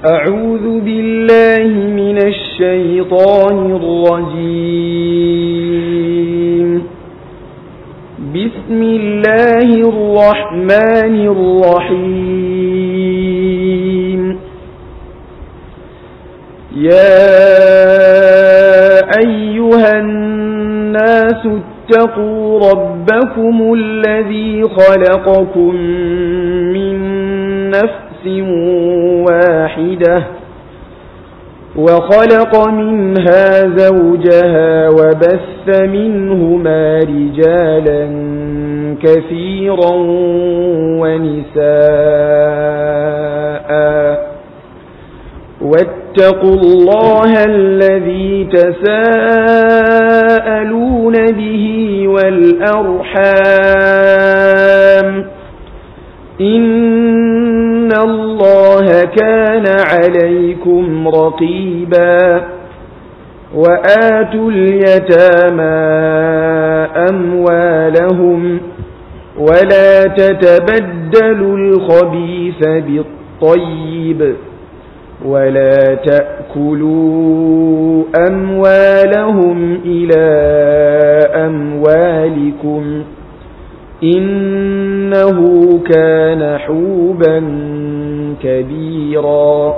أعوذ بالله من الشيطان الرجيم بسم الله الرحمن الرحيم يا أيها الناس اتقوا ربكم الذي خلقكم من نفس واحدة وخلق منها زوجها وبث منهما رجالا كثيرا ونساء واتقوا الله الذي تساءلون به والأرحام إن الله كان عليكم رقيبا وآتوا اليتامى أموالهم ولا تتبدلوا الخبيث بالطيب ولا تأكلوا أموالهم إلى أموالكم إنه كان حوبا كبيرا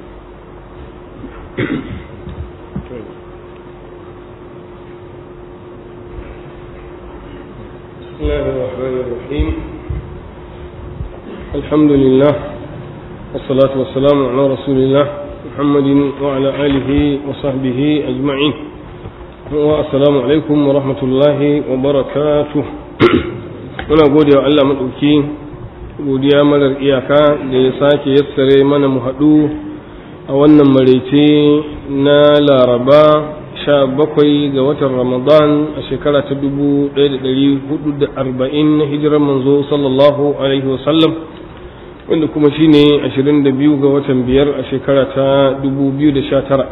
بسم الله الرحمن الرحيم الحمد لله والصلاة والسلام على رسول الله محمد وعلى آله وصحبه أجمعين والسلام عليكم ورحمة الله وبركاته muna gode wa Allah maɗauki godiya marar iyaka da ya sake yassare mana mu haɗu a wannan maraice na laraba sha bakwai ga watan ramadan a shekara ta dubu ɗaya da ɗari hudu da arba'in na hijirar manzo sallallahu alaihi wasallam wanda kuma shine ashirin da biyu ga watan biyar a shekara ta dubu biyu da sha tara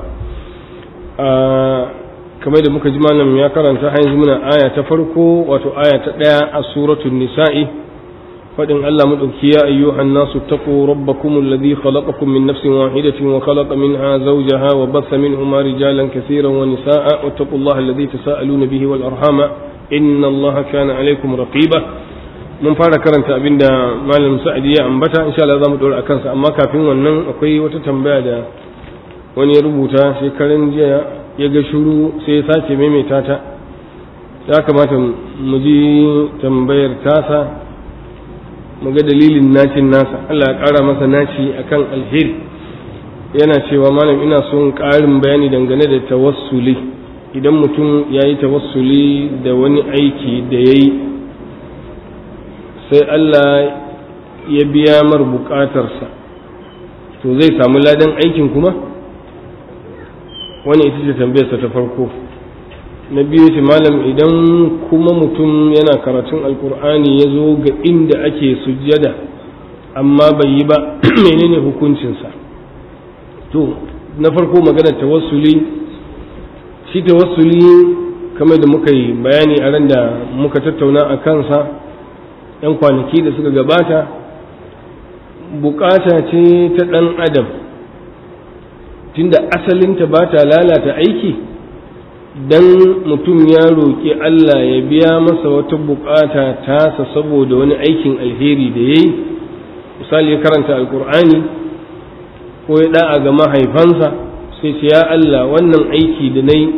kamar da muka ji malam ya karanta har yanzu muna aya ta farko wato aya ta ɗaya a suratul nisa'i faɗin Allah madauki ya ayyuhan nasu taqu rabbakum alladhi khalaqakum min nafsin wahidatin wa khalaqa minha zawjaha wa batha minhuma rijalan kaseeran wa nisaa wattaqullaha alladhi tasaaluna bihi wal arhama inna Allaha kana alaykum raqiba mun fara karanta abinda malam Sa'idi ya ambata insha Allah zamu dora akan sa amma kafin wannan akwai wata tambaya da wani ya rubuta shekaran jiya ya ga shuru sai ya sace maimaita ta ya kamata mu ji tambayar tasa mu ga dalilin nacin nasa Allah ya ƙara masa naci akan alheri yana cewa malam ina son ƙarin bayani dangane da tawassuli idan mutum ya yi tawassuli da wani aiki da ya yi sai Allah ya biya mar buƙatarsa to zai samu ladan aikin kuma? wani ita ce tambayarsa ta farko na biyu ce malam idan kuma mutum yana karatun alkur'ani ya zo ga inda ake sujjada amma bai yi ba menene hukuncinsa to na farko magana tawassuli shi tawassuli kamar da muka yi bayani a ran da muka tattauna a kansa yan kwanaki da suka gabata bukata ce ta ɗan adam tunda asalinta ba ta lalata aiki dan mutum ya roƙi Allah ya biya masa wata bukata tasa saboda wani aikin alheri da ya yi misali ya karanta alkur'ani ko ya da'a ga mahaifansa sai ce ya Allah wannan aiki da na yi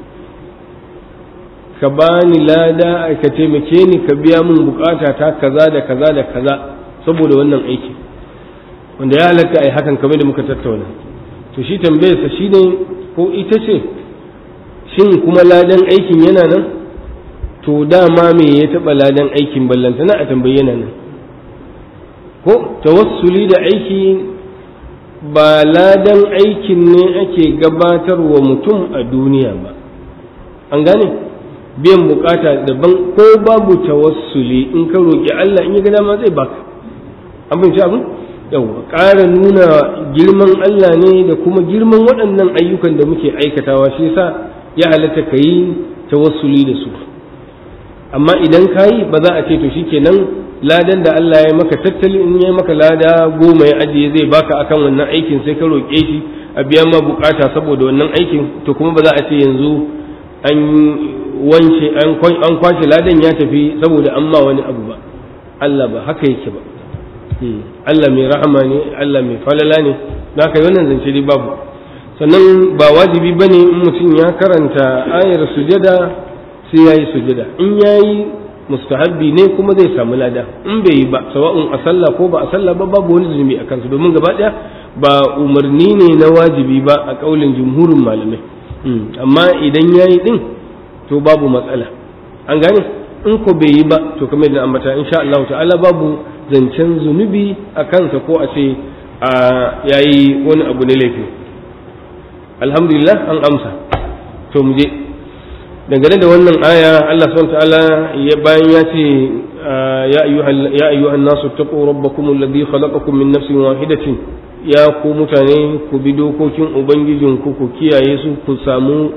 ka bani lada ka taimake ni ka biya min bukata ta kaza da kaza da kaza saboda wannan aiki wanda ya halatta a yi hakan kamar da muka tattauna to shi tambayarsa shi ne ko ita ce shin kuma ladan aikin yana nan to dama me ya taɓa ladan aikin ballantana a tambayi yana nan ko tawassuli da aiki ba ladan aikin ne ake gabatarwa mutum a duniya ba an gane biyan bukata daban ko babu tawassuli in ka roƙi Allah in ya ga dama zai baka an fahimci abin yawa ƙara nuna girman Allah ne da kuma girman waɗannan ayyukan da muke aikatawa shi yasa ya halatta ka yi tawassuli da su amma idan ka yi ba za a ce to shikenan ladan da Allah ya maka tattali in ya maka lada goma ya ajiye zai baka akan wannan aikin sai ka roƙe shi a biya ma bukata saboda wannan aikin to kuma ba za a ce yanzu an wance an kwashe ladan ya tafi saboda an ma wani abu ba Allah ba haka yake ba Allah mai rahama ne Allah mai falala ne da haka wannan zance dai babu sannan ba wajibi bane in mutum ya karanta ayar sujada sai ya yi sujada in ya yi mustahabbi ne kuma zai samu lada in bai yi ba sawa'un a sallah ko ba a sallah ba babu wani zunubi a kansu domin gaba ɗaya ba umarni ne na wajibi ba a ƙaulin jumhurin malamai amma idan ya yi ɗin to babu matsala an gane in ko bai yi ba to kamar yadda ambata insha Allah ta'ala babu zancen zunubi a kansa ko a ce a yayi wani abu ne laifi alhamdulillah an amsa to mu je dangane da wannan aya Allah subhanahu ta'ala ya bayan ya ce ya ayyuhan ya ayyuhan nasu taqu rabbakum alladhi khalaqakum min nafsin wahidatin ya ku mutane ku bi dokokin ubangijinku ku kiyaye su ku samu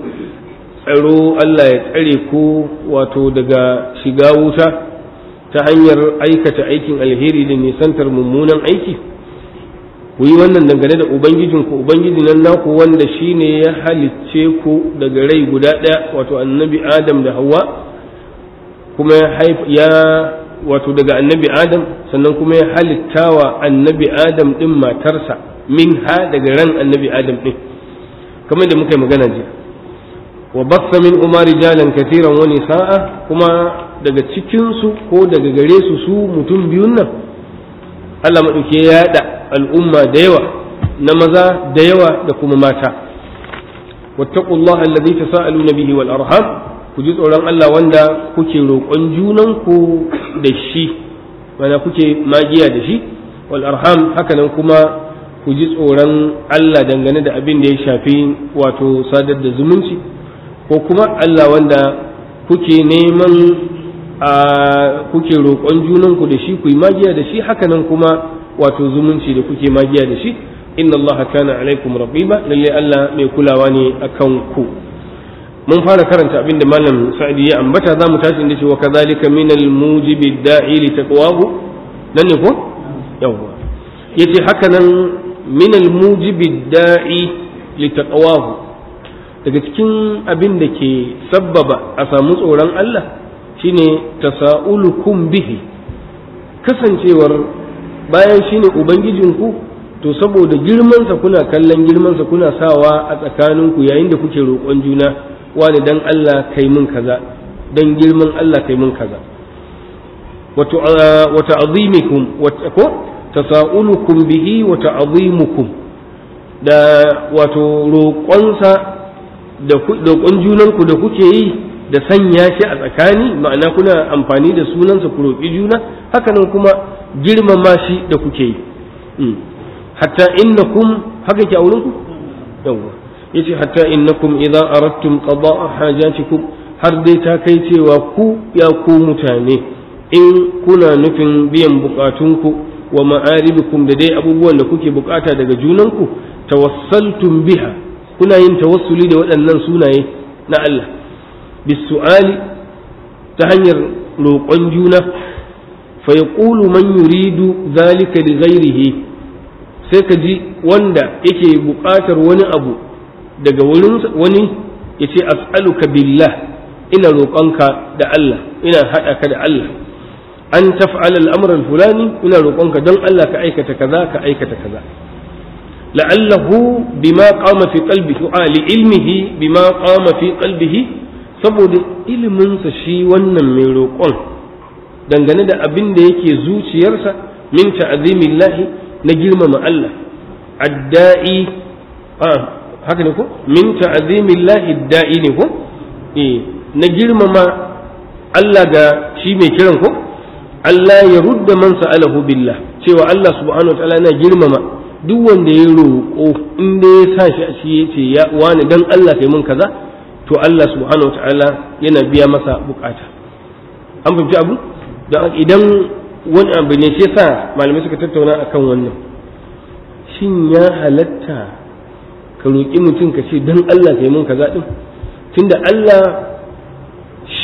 tsaro Allah ya tsare ku wato daga shiga wuta ta hanyar aikata aikin alheri da nisantar mummunan aiki ku yi wannan dangane da ubangijinku ubangiji nan naku wanda shine ya halicce ku daga rai guda ɗaya wato annabi adam da hawa kuma ya wato daga annabi adam sannan kuma ya halittawa annabi adam ɗin matarsa min ha daga ran annabi adam ɗin kamar da muka yi magana jiya wa bassa min umar rijalan kathiran wa nisaa kuma daga cikin su ko daga gare su su mutum biyun nan Allah madauke ya yada al'umma da yawa na maza da yawa da kuma mata wattaqullaha alladhi tasaaluna bihi wal arham ku ji tsoron Allah wanda kuke roƙon junan ku da shi mana kuke magiya da shi wal arham haka nan kuma ku ji tsoron Allah dangane da abin da ya shafi wato sadar da zumunci ko kuma Allah wanda kuke neman a kuke roƙon junanku da shi ku yi magiya da shi hakanan kuma wato zumunci da kuke magiya da shi inna Allah kana alaikum raqiba lalle Allah mai kulawa ne akan ku mun fara karanta abin da malam sa'idi ya ambata zamu tashi inda cewa kadhalika min al-mujibi da'i li taqwahu nan ne ko yawa yace hakanan min al-mujibi da'i li taqwahu daga cikin abin da ke sabbaba a samu tsoron Allah shine tasa'ulukum bihi kasancewar bayan shine ubangijinku to saboda girmansa kuna kallon girmansa kuna sawa a tsakaninku yayin da kuke roƙon juna wani dan Allah kai mun kaza dan girman Allah kai mun kaza wa ta'zimukum ko tasa'ulukum bihi wa ta'zimukum da wato roƙonsa da roƙon junanku da kuke yi da sanya shi a tsakani ma'ana kuna amfani da sunansa ku roƙi juna hakanan kuma girmama shi da kuke yi hatta innakum haka ke a wurinku yawwa yace hatta innakum idza aradtum qada'a hajatikum har dai ta kai cewa ku ya ku mutane in kuna nufin biyan bukatunku wa ma'aribikum da dai abubuwan da kuke bukata daga junanku tawassaltum biha kuna yin tawassuli da waɗannan sunaye na Allah bisu'ali ta hanyar roƙon juna fa yaqulu man yuridu zalika li ghairihi sai ka ji wanda yake buƙatar wani abu daga wurin wani yace as'aluka billah ina roƙonka da Allah ina haɗa ka da Allah an taf'ala al-amra al-fulani ina roƙonka don Allah ka aikata kaza ka aikata kaza la'allahu bima qama fi qalbihi a li ilmihi bima qama fi qalbihi saboda iliminsa shi wannan mai roƙon dangane da abin da yake zuciyarsa min ta'zimillahi na girmama Allah adda'i a haka ne ko min ta'zimillahi adda'i ne ko eh na girmama Allah ga shi mai kiran ko Allah ya rudda man sa'alahu billah cewa Allah subhanahu wa ta'ala na girmama duk wanda ya roƙo in da ya sa shi a shi yace ya wani dan Allah kai mun kaza to Allah subhanahu wa ta'ala yana biya masa bukata an fahimci abu don idan wani abu ne shi yasa malamai suka tattauna akan wannan shin ya halatta ka roƙi mutum ka ce don Allah kai mun kaza din tunda Allah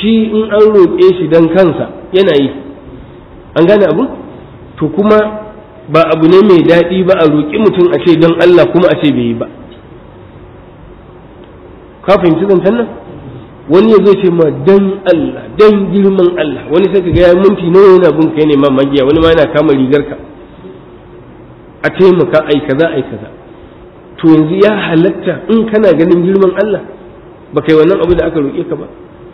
shi in an roƙe shi don kansa yana yi an gane abu to kuma ba abu ne mai daɗi ba a roƙi mutum a ce don Allah kuma a ce bai yi ba ka fahimci zancen nan wani ya zai ce ma dan Allah dan girman Allah wani sai ka ga ya minti nawa yana bin kai ne ma magiya wani ma yana kama rigar ka a taimaka ai kaza ai kaza to yanzu ya halatta in kana ganin girman Allah ba kai wannan abu da aka roƙe ka ba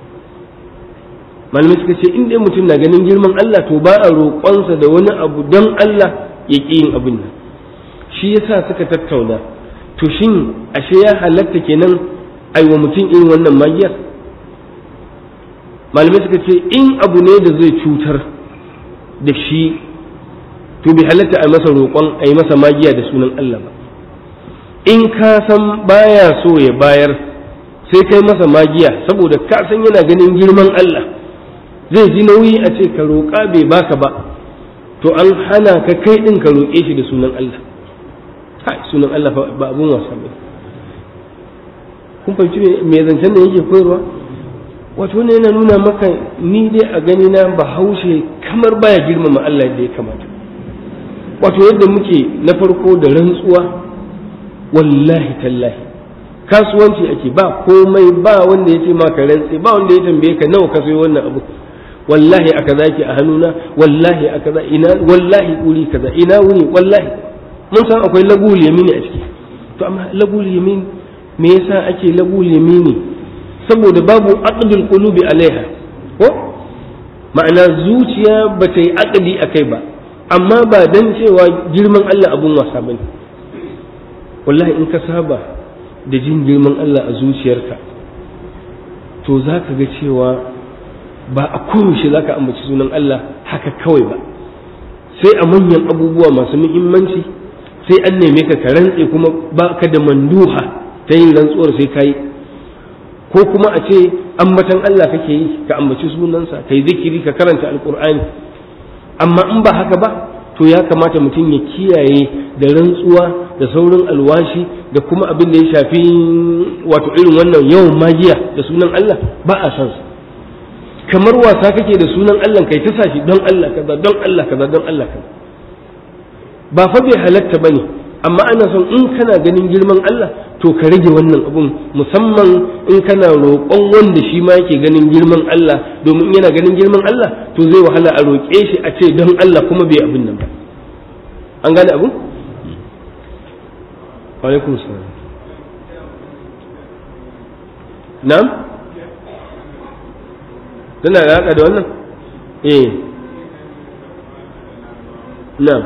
malamai suka ce in dai mutum na ganin girman Allah to ba a roƙonsa da wani abu don Allah ya ƙi yin abin nan shi yasa suka tattauna to shin ashe ya halatta kenan aiwa mutum irin wannan magiyar malamai suka ce in abu ne da zai cutar da shi to bi halatta a masa roƙon a yi masa magiya da sunan Allah ba in ka san baya so ya bayar sai kai masa magiya saboda ka san yana ganin girman Allah zai ji nauyi a ce ka roƙa bai baka ba to an hana ka kai ɗin ka roƙe shi da sunan Allah hai sunan Allah ba abun wasa ba kun fahimci me zancen da yake koyarwa wato ne yana nuna maka ni dai a gani na bahaushe kamar baya girmama Allah da ya kamata wato yadda muke na farko da rantsuwa wallahi tallahi kasuwanci ake ba komai ba wanda ya ce maka rantsi ba wanda ya tambaye ka nawa ka sayo wannan abu wallahi a kaza ke a hannuna wallahi a kaza ina wallahi wuri kaza ina wuri wallahi mun san akwai lagul yamini a ciki to amma lagul yamin me yasa ake lagul yamini saboda babu aqdul qulubi alaiha ko ma'ana zuciya ba ta yi aqdi akai ba amma ba dan cewa girman Allah abun wasa bane wallahi in ka saba da jin girman Allah a zuciyarka to za ka ga cewa ba a koyaushe za ka ambaci sunan Allah haka kawai ba sai a manyan abubuwa masu muhimmanci sai an neme ka ka rantse kuma ba ka da manduha ta yin rantsuwar sai ka yi ko kuma a ce ambatan Allah kake yi ka ambaci sunansa ka yi zikiri ka karanta alkur'ani amma in ba haka ba to ya kamata mutum ya kiyaye da rantsuwa da saurin alwashi da kuma abin da ya shafi wato irin wannan yawan magiya da sunan Allah ba a san su kamar wasa kake da sunan Allah kai ta sashi don Allah kaza don Allah kaza don Allah kaza ba fa bai halatta bane amma ana son in kana ganin girman Allah to ka rage wannan abun musamman in kana roƙon wanda shi ma yake ganin girman Allah domin yana ganin girman Allah to zai wahala a roƙe shi a ce don Allah kuma bai abin nan ba an gane abun alaikum salam na'am tana da haka da wannan eh na'am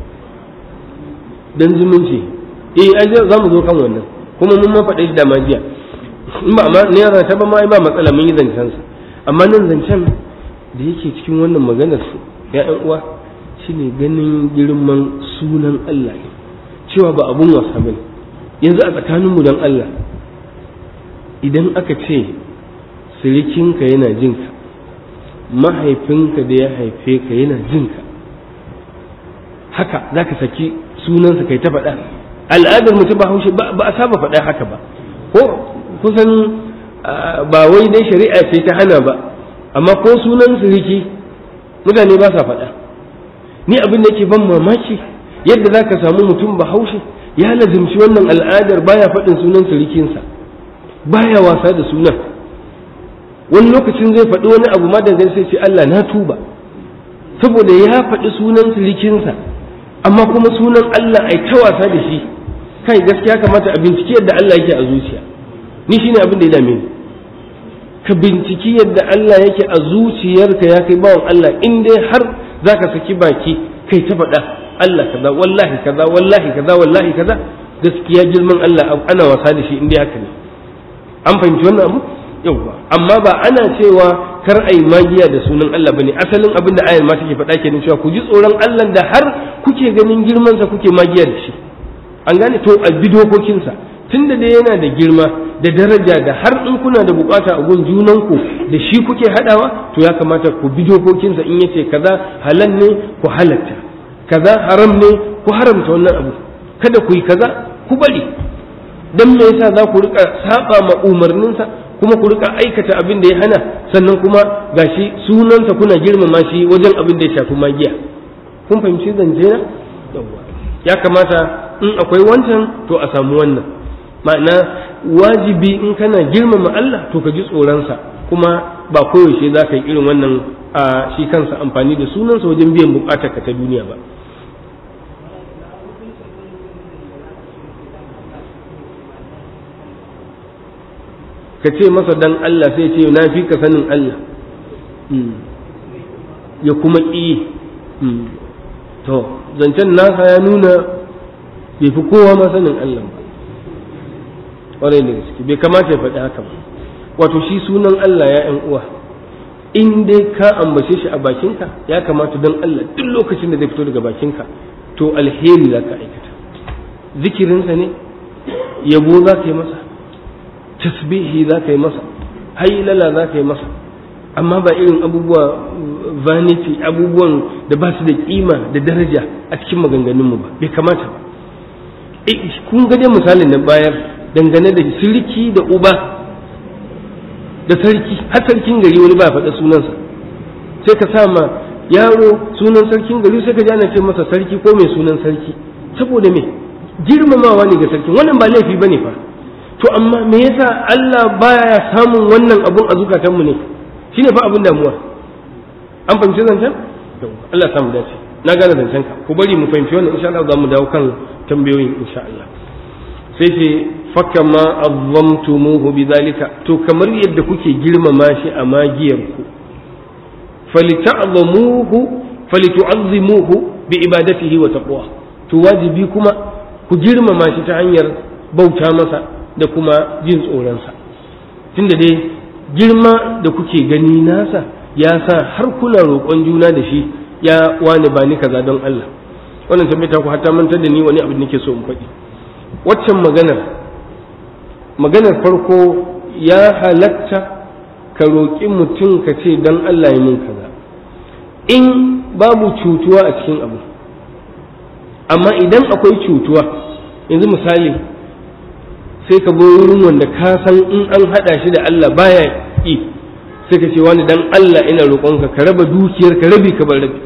dan zumunci eh ai za mu zo kan wannan kuma mun ma faɗe shi da majiya in ba amma ne yana ta ba ma ba matsala mun yi zancen sa amma nan zancen da yake cikin wannan maganar su ya ƴan uwa shine ganin girman sunan Allah ne cewa ba abun wasa bane yanzu a tsakanin mu dan Allah idan aka ce sirikinka yana jinka mahaifinka da ya haife ka yana jinka haka za ka saki sunansa kai ta faɗa al'adar mutum ba haushe ba a saba faɗa haka ba ko kusan ba wai dai shari'a ce ta hana ba amma ko sunan siriki mutane ba sa faɗa ni abin da yake ban mamaki yadda za ka samu mutum ba haushe ya lazimci wannan al'adar baya faɗin sunan sirikinsa baya wasa da sunan wani lokacin zai faɗi wani abu ma dangane sai ce Allah na tuba saboda ya faɗi sunan sirikinsa amma kuma sunan Allah ai ta wasa da shi kai gaskiya kamata a binciki yadda Allah yake a zuciya ni shine abin da ya dame ni ka binciki yadda Allah yake a zuciyarka ya kai bawan Allah in dai har zaka saki baki kai ta faɗa Allah kaza wallahi kaza wallahi kaza wallahi kaza gaskiya girman Allah ana wasa da shi in dai haka ne an fahimci wannan abu yauwa amma ba ana cewa kar ai magiya da sunan Allah bane asalin abin da ayar ma take faɗa kenan cewa ku ji tsoron Allah da har kuke ganin girman sa kuke magiya da shi an gane to a bi dokokinsa tunda dai yana da girma da daraja da har in kuna da bukata a gun junanku da shi kuke hadawa to ya kamata ku bi dokokinsa in yace kaza halal ne ku halatta kaza haram ne ku haramta wannan abu kada ku yi kaza ku bari dan me yasa za ku rika saba ma umarninsa ko kuma ku rika aikata abin da ya hana sannan kuma gashi sunansa kuna girmama shi wajen abin da ya shafi magiya kun fahimci zance na ya kamata in akwai wancan to a samu wannan ma'ana wajibi in kana girmama Allah to ka ji tsoronsa kuma ba koyaushe za ka yi irin wannan a shi kansa amfani da sunansa wajen biyan bukatar ka ta duniya ba ka ce masa dan Allah sai ce na fi ka sanin Allah ya kuma ƙi to zancen nasa ya nuna bai fi kowa ma sanin Allah ba ƙwarai da gaske bai kamata ya faɗi haka ba wato shi sunan Allah ya ‘yan uwa in dai ka ambace shi a bakinka ya kamata don Allah duk lokacin da zai fito daga bakinka to alheri za ka aikata zikirinsa ne yabo za ka yi masa tasbihi za ka yi masa hailala za ka yi masa amma ba irin abubuwa vanity abubuwan da ba su da kima da daraja a cikin maganganunmu ba bai kamata ba kun ga dai misalin na bayar dangane da sirki da uba da sarki har sarkin gari wani ba faɗa sunansa sai ka sa ma yaro sunan sarkin gari sai ka ji ana ce masa sarki ko mai sunan sarki saboda me girmamawa ne ga sarkin wannan ba laifi bane fa to amma me yasa Allah baya samun wannan abun a zukatanmu ne shine fa abun damuwa an fahimci zancen Allah samu dace na gane zancen ka ku bari mu fahimci wannan insha Allah za mu dawo kan tambayoyin insha Allah sai ce fakama azzamtumuhu bidhalika to kamar yadda kuke girmama shi a magiyar ku falita'zamuhu falitu'azzimuhu bi ibadatihi wa taqwa to wajibi kuma ku girmama shi ta hanyar bauta masa da kuma jin tsoronsa tunda dai girma da kuke gani nasa ya sa har kuna roƙon juna da shi ya wani ba ni kaza don Allah wannan tabbata ku hatta mantar da ni wani abu nake so in faɗi waccan maganar maganar farko ya halatta ka roƙi mutum ka ce don Allah ya min kaza in babu cutuwa a cikin abu amma idan akwai cutuwa yanzu misali sai ka zo wurin wanda ka san in an haɗa shi da Allah baya yi sai ka ce wani dan Allah ina roƙonka ka raba dukiyar ka rabi ka bar rabi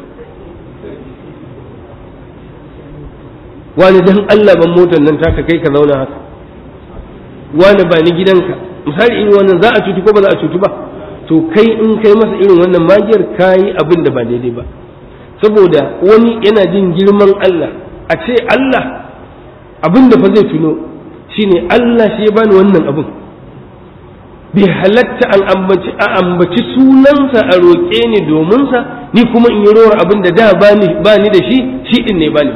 wani dan Allah ban motar nan taka kai ka zauna haka wani ba ni gidanka misali irin wannan za a cutu ko ba za a cutu ba to kai in kai masa irin wannan magiyar kayi abin da ba daidai ba saboda wani yana jin girman Allah a ce Allah abin da fa zai tuno shine Allah shi ya bani wannan abin bai halatta an ambaci a ambaci sunansa a roƙe ni domin sa ni kuma in yi rawar abin da da ba ni da shi shi din ne bani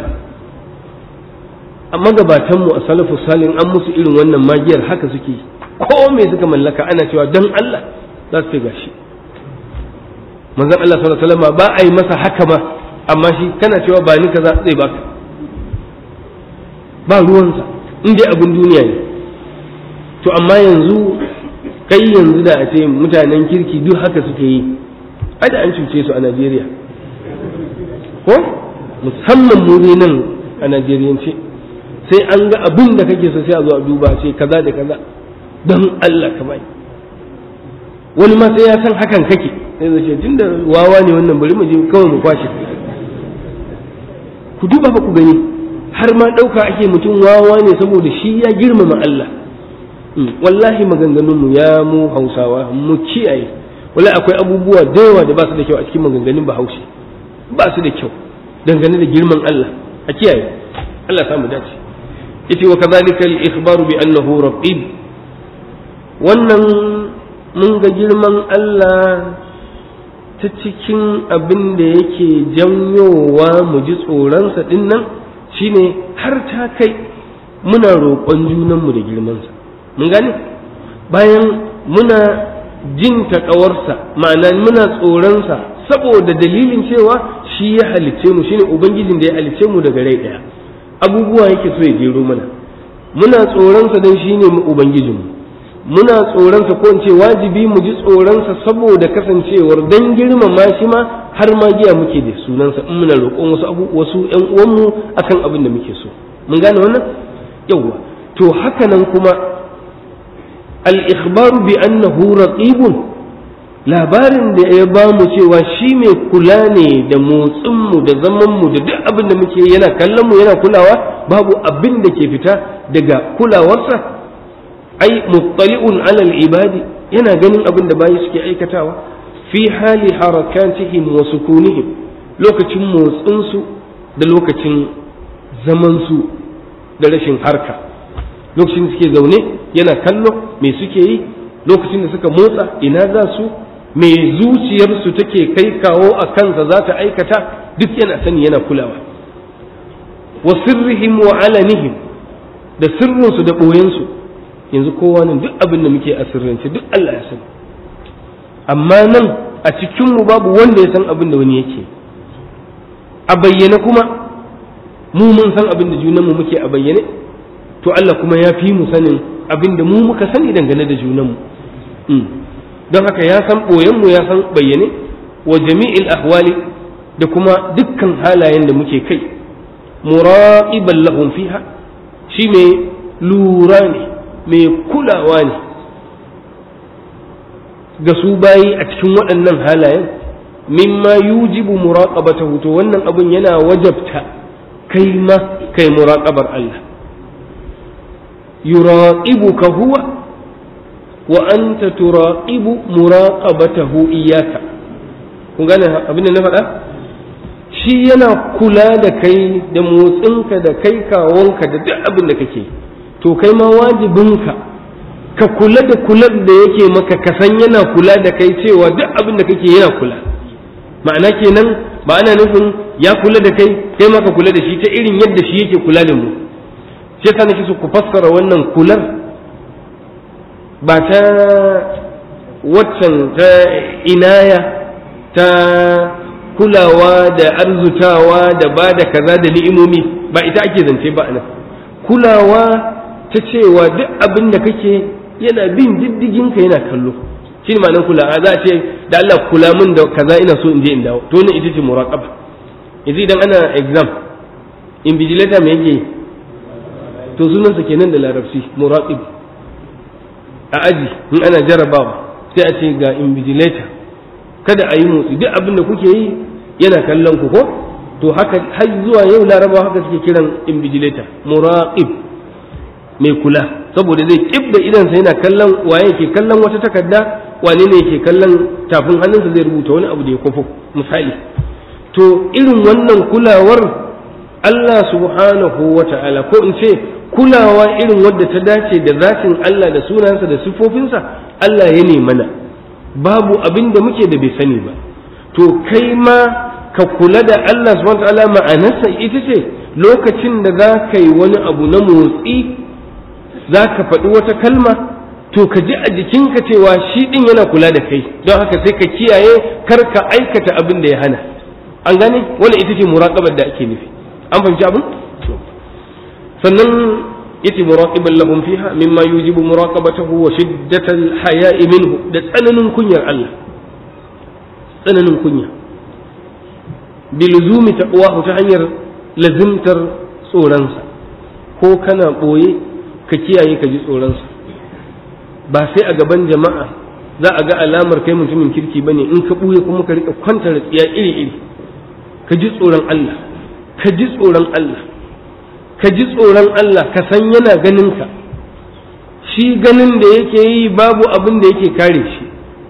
amma gabatan mu a salafu salin an musu irin wannan magiyar haka suke ko me suka mallaka ana cewa dan Allah za su gashi manzon Allah sallallahu alaihi wasallam ba a yi masa haka ba amma shi kana cewa ba ni kaza zai baka ba ruwansa in dai abin duniya ne to amma yanzu kai yanzu da a ce mutanen kirki duk haka suke yi ada an cuce su a Najeriya ko musamman mu ne nan a Najeriyance sai an ga abin da kake so sai a zo a duba sai kaza da kaza don Allah ka bai wani ma sai ya san hakan kake sai zai ce tunda wawa ne wannan bari mu je kawai mu kwashe ku duba ba ku gani har ma ɗauka ake mutum wawa ne saboda shi ya girmama Allah wallahi maganganunmu ya mu hausawa mu kiyaye wala akwai abubuwa da yawa da ba su da kyau a cikin maganganun bahaushe ba su da kyau dangane da girman Allah a kiyaye Allah samu dace yace wa kadhalika al-ikhbaru bi annahu raqib wannan mun ga girman Allah ta cikin abin da yake janyowa mu ji tsoronsa din nan shine har ta kai muna roƙon junanmu da girmansa mun gane bayan muna jin taƙawarsa ma'ana muna tsoronsa saboda dalilin cewa shi ya halice mu shine ubangijin da ya halice mu daga rai ɗaya abubuwa yake so ya jero mana muna tsoronsa don shine mu ubangijinmu muna tsoronsa ko in ce wajibi mu ji tsoronsa saboda kasancewar dan girmama shi ma har ma giya muke da sunansa in muna roƙon wasu abu wasu ƴan uwanmu akan abin da muke so mun gane wannan yawwa to haka nan kuma al-ikhbaru bi annahu raqibun labarin da ya ba mu cewa shi mai kula ne da motsinmu da zamanmu da duk abin da muke yana kallon mu yana kulawa babu abin da ke fita daga kulawarsa ai muttali'un alal ibadi yana ganin abin da bayi suke aikatawa fi hali harakatihim wa sukunihim lokacin motsinsu da lokacin zamansu da rashin harka lokacin da suke zaune yana kallo me suke yi lokacin da suka motsa ina za su me zuciyarsu take kai kawo a kansa za ta aikata duk yana sani yana kulawa wa sirrihim wa alanihim da sirrinsu da ɓoyensu yanzu kowa nan duk abin da muke a sirrance duk Allah ya sani amma nan a cikinmu babu wanda ya san abin da wani yake a bayyane kuma mu mun san abin da junanmu muke a bayyane to Allah kuma ya fi mu sanin abin da mu muka sani dangane da junanmu don haka ya san ɓoyenmu ya san bayyane wa jami'il ahwali da kuma dukkan halayen da muke kai muraqiban lahum fiha shi mai lura ne mai kulawa ne ga su bayi a cikin waɗannan halayen mimma yujibu muraqabatahu to wannan abin yana wajabta kai ma kai muraqabar Allah yuraqibuka huwa wa anta turaqibu muraqabatahu iyyaka kun gane abin da na faɗa shi yana kula da kai da motsinka da kai kawonka da duk abin da kake to kai ma wajibinka ka kula da kular da yake maka ka san yana kula da kai cewa duk abin da kake yana kula ma'ana kenan ba ana nufin ya kula da kai kai ma ka kula da shi ta irin yadda shi yake kula da mu shi yasa nake so ku fassara wannan kular ba ta waccan ta inaya ta kulawa da arzutawa da ba da kaza da ni'imomi ba ita ake zance ba nan kulawa ta cewa duk abin da kake yana bin diddigin ka yana kallo shi ne ma'anar kula za a ce da Allah kula min da kaza ina so in je in dawo to wannan ita ce muraqaba yanzu idan ana exam invigilator me yake to sunansa kenan da larabci muraqib a aji in ana jarabawa sai a ce ga invigilator kada a yi motsi duk abin da kuke yi yana kallon ku ko to haka har zuwa yau larabawa haka suke kiran invigilator muraqib mai kula saboda zai kib da idansa yana kallon waye ke kallon wata takarda wane ne yake kallon tafin hannunsa zai rubuta wani abu da ya kwafo misali to irin wannan kulawar Allah subhanahu wa ta'ala ko in ce kulawa irin wadda ta dace da zatin Allah da sunansa da siffofinsa Allah ya ne mana babu abin da muke da bai sani ba to kai ma ka kula da Allah subhanahu wa ta'ala ma'anarsa ita ce lokacin da za ka yi wani abu na motsi za ka faɗi wata kalma to ka ji a jikinka cewa shi ɗin yana kula da kai don haka sai ka kiyaye kar ka aikata abin da ya hana an gane wani ita ce muraƙabar da ake nufi an fahimci abin sannan yace muraqiban lahum fiha mimma yujibu muraqabatahu wa shiddatal haya'i minhu da tsananin kunyar Allah tsananin kunya biluzumi taqwahu ta hanyar lazimtar tsoronsa ko kana ɓoye ka kiyaye ka ji tsoronsa ba sai a gaban jama'a za a ga alamar kai mutumin kirki ba ne in ka ɓuye kuma ka riƙa kwantar tsiya iri-iri ka ji tsoron Allah ka ji tsoron Allah ka ji tsoron Allah ka san yana ganin ka shi ganin da yake yi babu abin da yake kare shi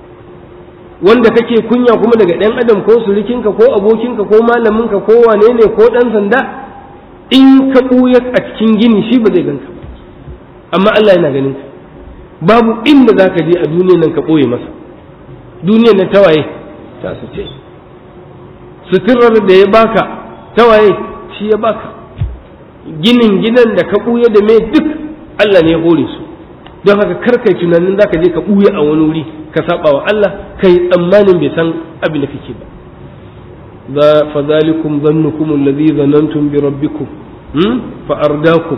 wanda kake kunya kuma daga ɗan adam ko surikinka ko abokinka ko malaminka ko wane ne ko ɗan sanda in ka ɓuya a cikin gini shi ba zai ganka ba amma Allah yana ganin ka babu inda za ka je a duniyan nan ka ɓoye masa duniyan nan tawaye ta su ce suturar da ya baka tawaye shi ya baka ginin gidan da ka ɓuya da mai duk Allah ne ya hore su don haka kar kai tunanin za ka je ka ɓuya a wani wuri ka saba wa Allah kai tsammanin bai san abin da kake ba za fa zalikum zannukum alladhi zanantum bi rabbikum fa ardakum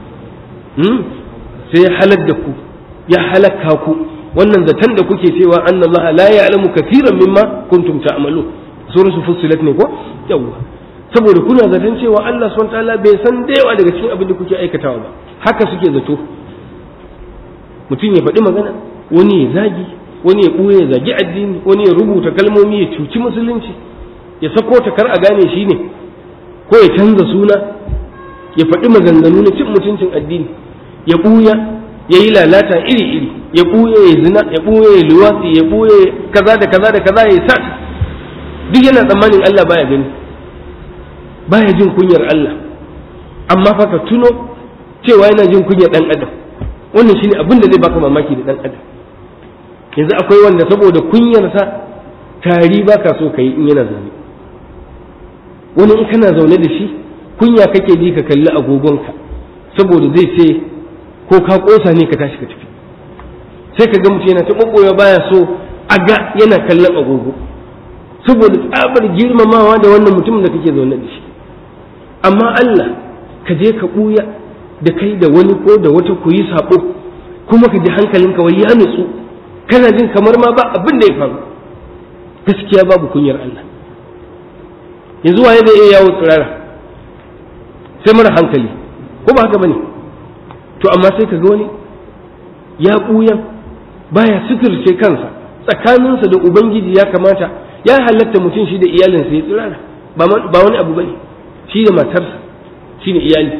sai halak da ku ya halaka ku wannan zaton da kuke cewa annallaha la ya'lamu kathiran mimma kuntum ta'malu suratul fussilat ne ko yawa saboda kuna zaton cewa Allah subhanahu wataala bai san da yawa daga cikin abin da kuke aikatawa ba haka suke zato mutum ya faɗi magana wani ya zagi wani ya ɓuya ya zagi addini wani ya rubuta kalmomi ya cuci musulunci ya sako ta kar a gane shi ne ko ya canza suna ya faɗi maganganu na cin mutuncin addini ya ɓuya ya yi lalata iri-iri ya ɓuya ya zina ya ɓuya ya luwatsi ya ɓuya kaza da kaza da kaza ya sa duk yana tsammanin Allah baya gani baya jin kunyar Allah amma fa ka tuno cewa yana jin kunyar ɗan adam wannan shine abin da zai baka mamaki da ɗan adam yanzu akwai wanda saboda kunyarsa tari baka so ka yi in yana zaune wani in kana zaune da shi kunya kake ji ka kalli agogonka saboda zai ce ko ka kosa ne ka tashi ka tafi sai ka ga mutum yana ta ɓoɓɓoya baya so a ga yana kallon agogo saboda tsabar girmamawa da wannan mutumin da kake zaune da shi amma Allah ka je ka ɓuya da kai da wani ko da wata ku yi saɓo kuma ka ji hankalinka wai ya nutsu kana jin kamar ma ba abin da ya faru gaskiya babu kunyar Allah yanzu waye zai iya yawo tsirara sai mara hankali ko ba haka bane to amma sai ka ga wani ya ɓuyan baya suturce kansa tsakaninsa da ubangiji ya kamata ya halatta mutum shi da iyalinsa ya tsirara ba wani abu bane shi da matarsa shi ne iyali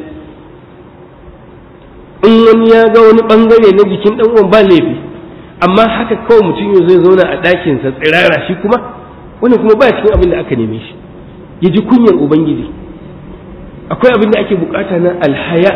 in wani ya ga wani bangare na jikin dan uwan ba laifi amma haka kawai mutum yau zai zauna a ɗakinsa tsirara shi kuma wani kuma ba cikin abin da aka neme shi ya ji kunyar ubangiji akwai abin da ake bukata na alhaya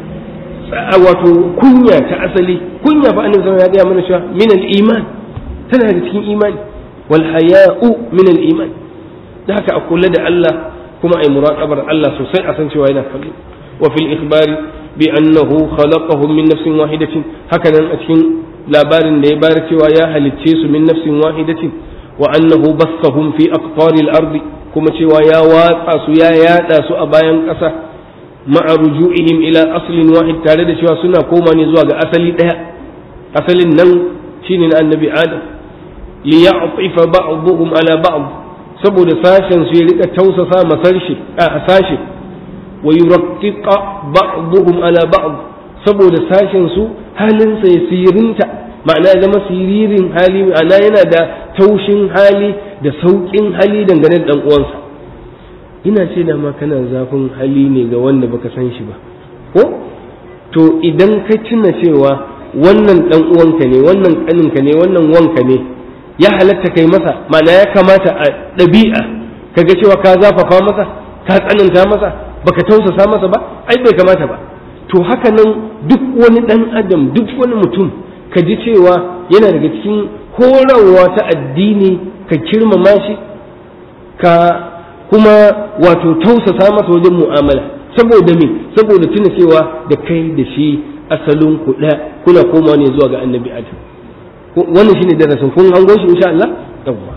wato kunya ta asali kunya fa annabi ya gaya mana cewa min al-iman tana da cikin imani wal haya'u min al-iman da haka a kula da Allah kuma ai muraqabar Allah sosai a san cewa yana kallo wa fil ikhbari bi annahu khalaqahum min nafsin wahidatin haka nan a cikin labarin da ya bayar cewa ya halicce su min nafsin wahidatin wa annahu bassahum fi aqtaril ardi kuma cewa ya watsa su ya yada su a bayan ƙasa ma'a ruju'ihim ila aslin wahid tare da cewa suna koma ne zuwa ga asali ɗaya asalin nan shine na annabi adam li ya'tifa ba'dhum ala ba'd saboda sashen su ya rika tausasa masarshe a sashe wa yuraqqiqa ba'dhum ala ba'd saboda sashen su halinsa ya sirinta ma'ana ya zama siririn hali ma'ana yana da taushin hali da sauƙin hali dangane da ɗan uwansa ina ce da ma kana zafin hali ne ga wanda baka san shi ba ko to idan ka tuna cewa wannan ɗan uwanka ne wannan ƙaninka ne wannan wanka ne ya halatta kai masa ma'ana ya kamata a ɗabi'a kaga cewa ka zafafa masa ka tsananta masa baka tausasa masa ba ai bai kamata ba to haka nan duk wani ɗan adam duk wani mutum ka ji cewa yana daga cikin horarwa ta addini ka kirmama shi ka kuma wato tausasa masa wajen mu'amala saboda me saboda tuna cewa da kai da shi asalin ku kuna koma ne zuwa ga annabi adam wannan shine darasin kun hango shi insha Allah yawwa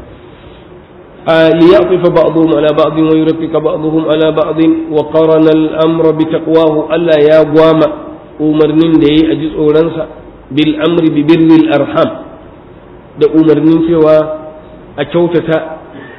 ليعطف بعضهم على بعض ويرفق بعضهم على بعض وقرن الأمر بتقواه ألا يا قوام أمرنين دي أجز أورانسا بالأمر ببر الأرحام da umarnin cewa a kyautata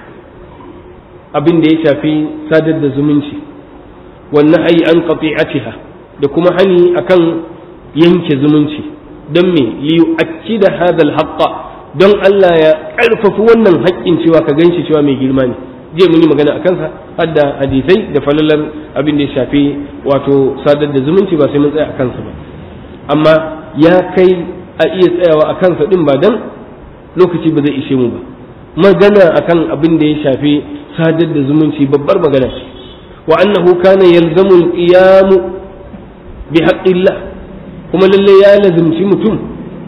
abin da ya shafi sadar da zumunci wannan hayi an qati'atiha da kuma hani akan yanke zumunci don me liyu'akkida hadha al-haqqa don Allah ya ƙarfafi wannan haƙƙin cewa ka ganshi cewa mai girma ne je mun yi magana a kansa har da hadisai da falalar abin da ya shafi wato sadar da zumunci ba sai mun tsaya a kansa ba amma ya kai a iya tsayawa a kansa din ba dan lokaci ba zai ishe mu ba magana akan abin da ya shafi sadar da zumunci babbar magana wa annahu kana yalzamu al-qiyam bi haqqillah kuma lalle ya lazimci mutum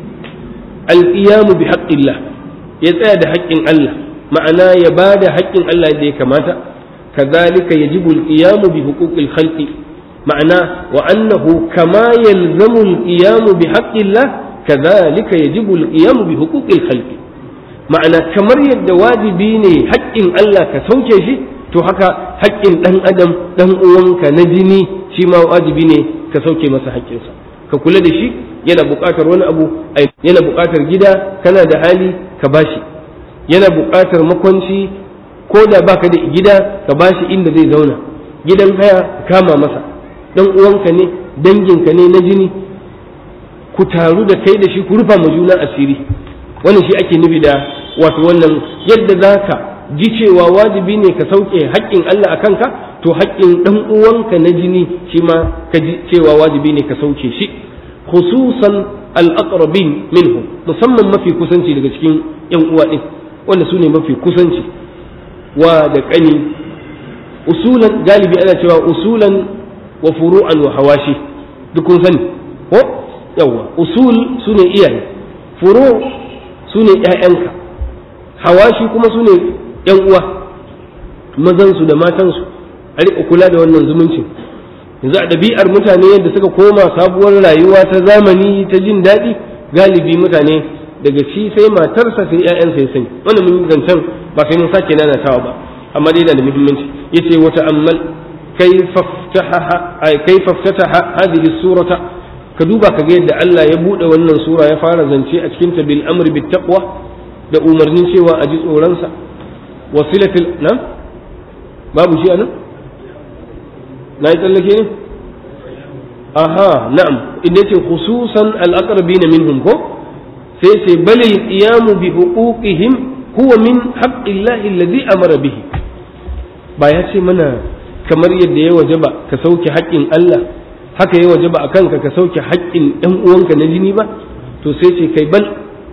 al-qiyam bi haqqillah ya tsaya da haƙƙin Allah ma'ana ya ba da haƙƙin Allah da ya kamata kazalika yajibu al-qiyam bi huquqil khalqi ma'ana wa annahu kama yalzamu al-qiyam bi haqqillah kazalika yajibu al-qiyam bi huquqil khalqi ma'ana kamar yadda wajibi ne haƙƙin Allah ka sauke shi to haka haƙƙin ɗan adam ɗan uwanka na jini shi ma wajibi ne ka sauke masa haƙƙinsa ka kula da shi yana buƙatar wani abu yana buƙatar gida kana da hali ka bashi yana buƙatar makwanci ko da baka da gida ka bashi inda zai zauna gidan haya kama masa ɗan uwanka ne danginka ne na jini ku taru da kai da shi ku rufa ma juna asiri wannan shi ake nufi da wato wannan yadda za ka ji cewa wajibi ne ka sauke haƙƙin Allah a kanka to haƙƙin ɗan uwanka na jini shi ma ka ji cewa wajibi ne ka sauke shi khususan al-aqrabin minhum musamman mafi kusanci daga cikin yan uwa din wanda su ne mafi kusanci wa da ƙani usulan galibi ana cewa usulan wa furu'an wa hawashi duk kun sani ko yawa usul su ne iyaye furu su ne ƴaƴanka hawashi kuma su ne ƴan uwa mazansu da matansu a riƙa kula da wannan zumuncin yanzu a ɗabi'ar mutane yadda suka koma sabuwar rayuwa ta zamani ta jin daɗi galibi mutane daga shi sai matarsa sai ƴaƴansa ya sani wannan mun zancen ba sai mun sake nanatawa ba amma dai yana da muhimmanci yace wata ammal kayfa ftataha ay kayfa ftataha hadhihi surata ka duba ka ga yadda Allah ya bude wannan sura ya fara zance a cikin ta bil amri bit taqwa da umarnin cewa a ji tsoron sa wasilatul na babu shi anan na yi tsallake ne aha na'am inda ce khususan al-aqrabina minhum ko sai ce bal qiyamu bi huquqihim huwa min haqqillahi alladhi amara bihi ba ya ce mana kamar yadda ya wajaba ka sauke haƙƙin Allah haka ya wajaba akan ka ka sauke haƙƙin ɗan uwanka na jini ba to sai ce kai bal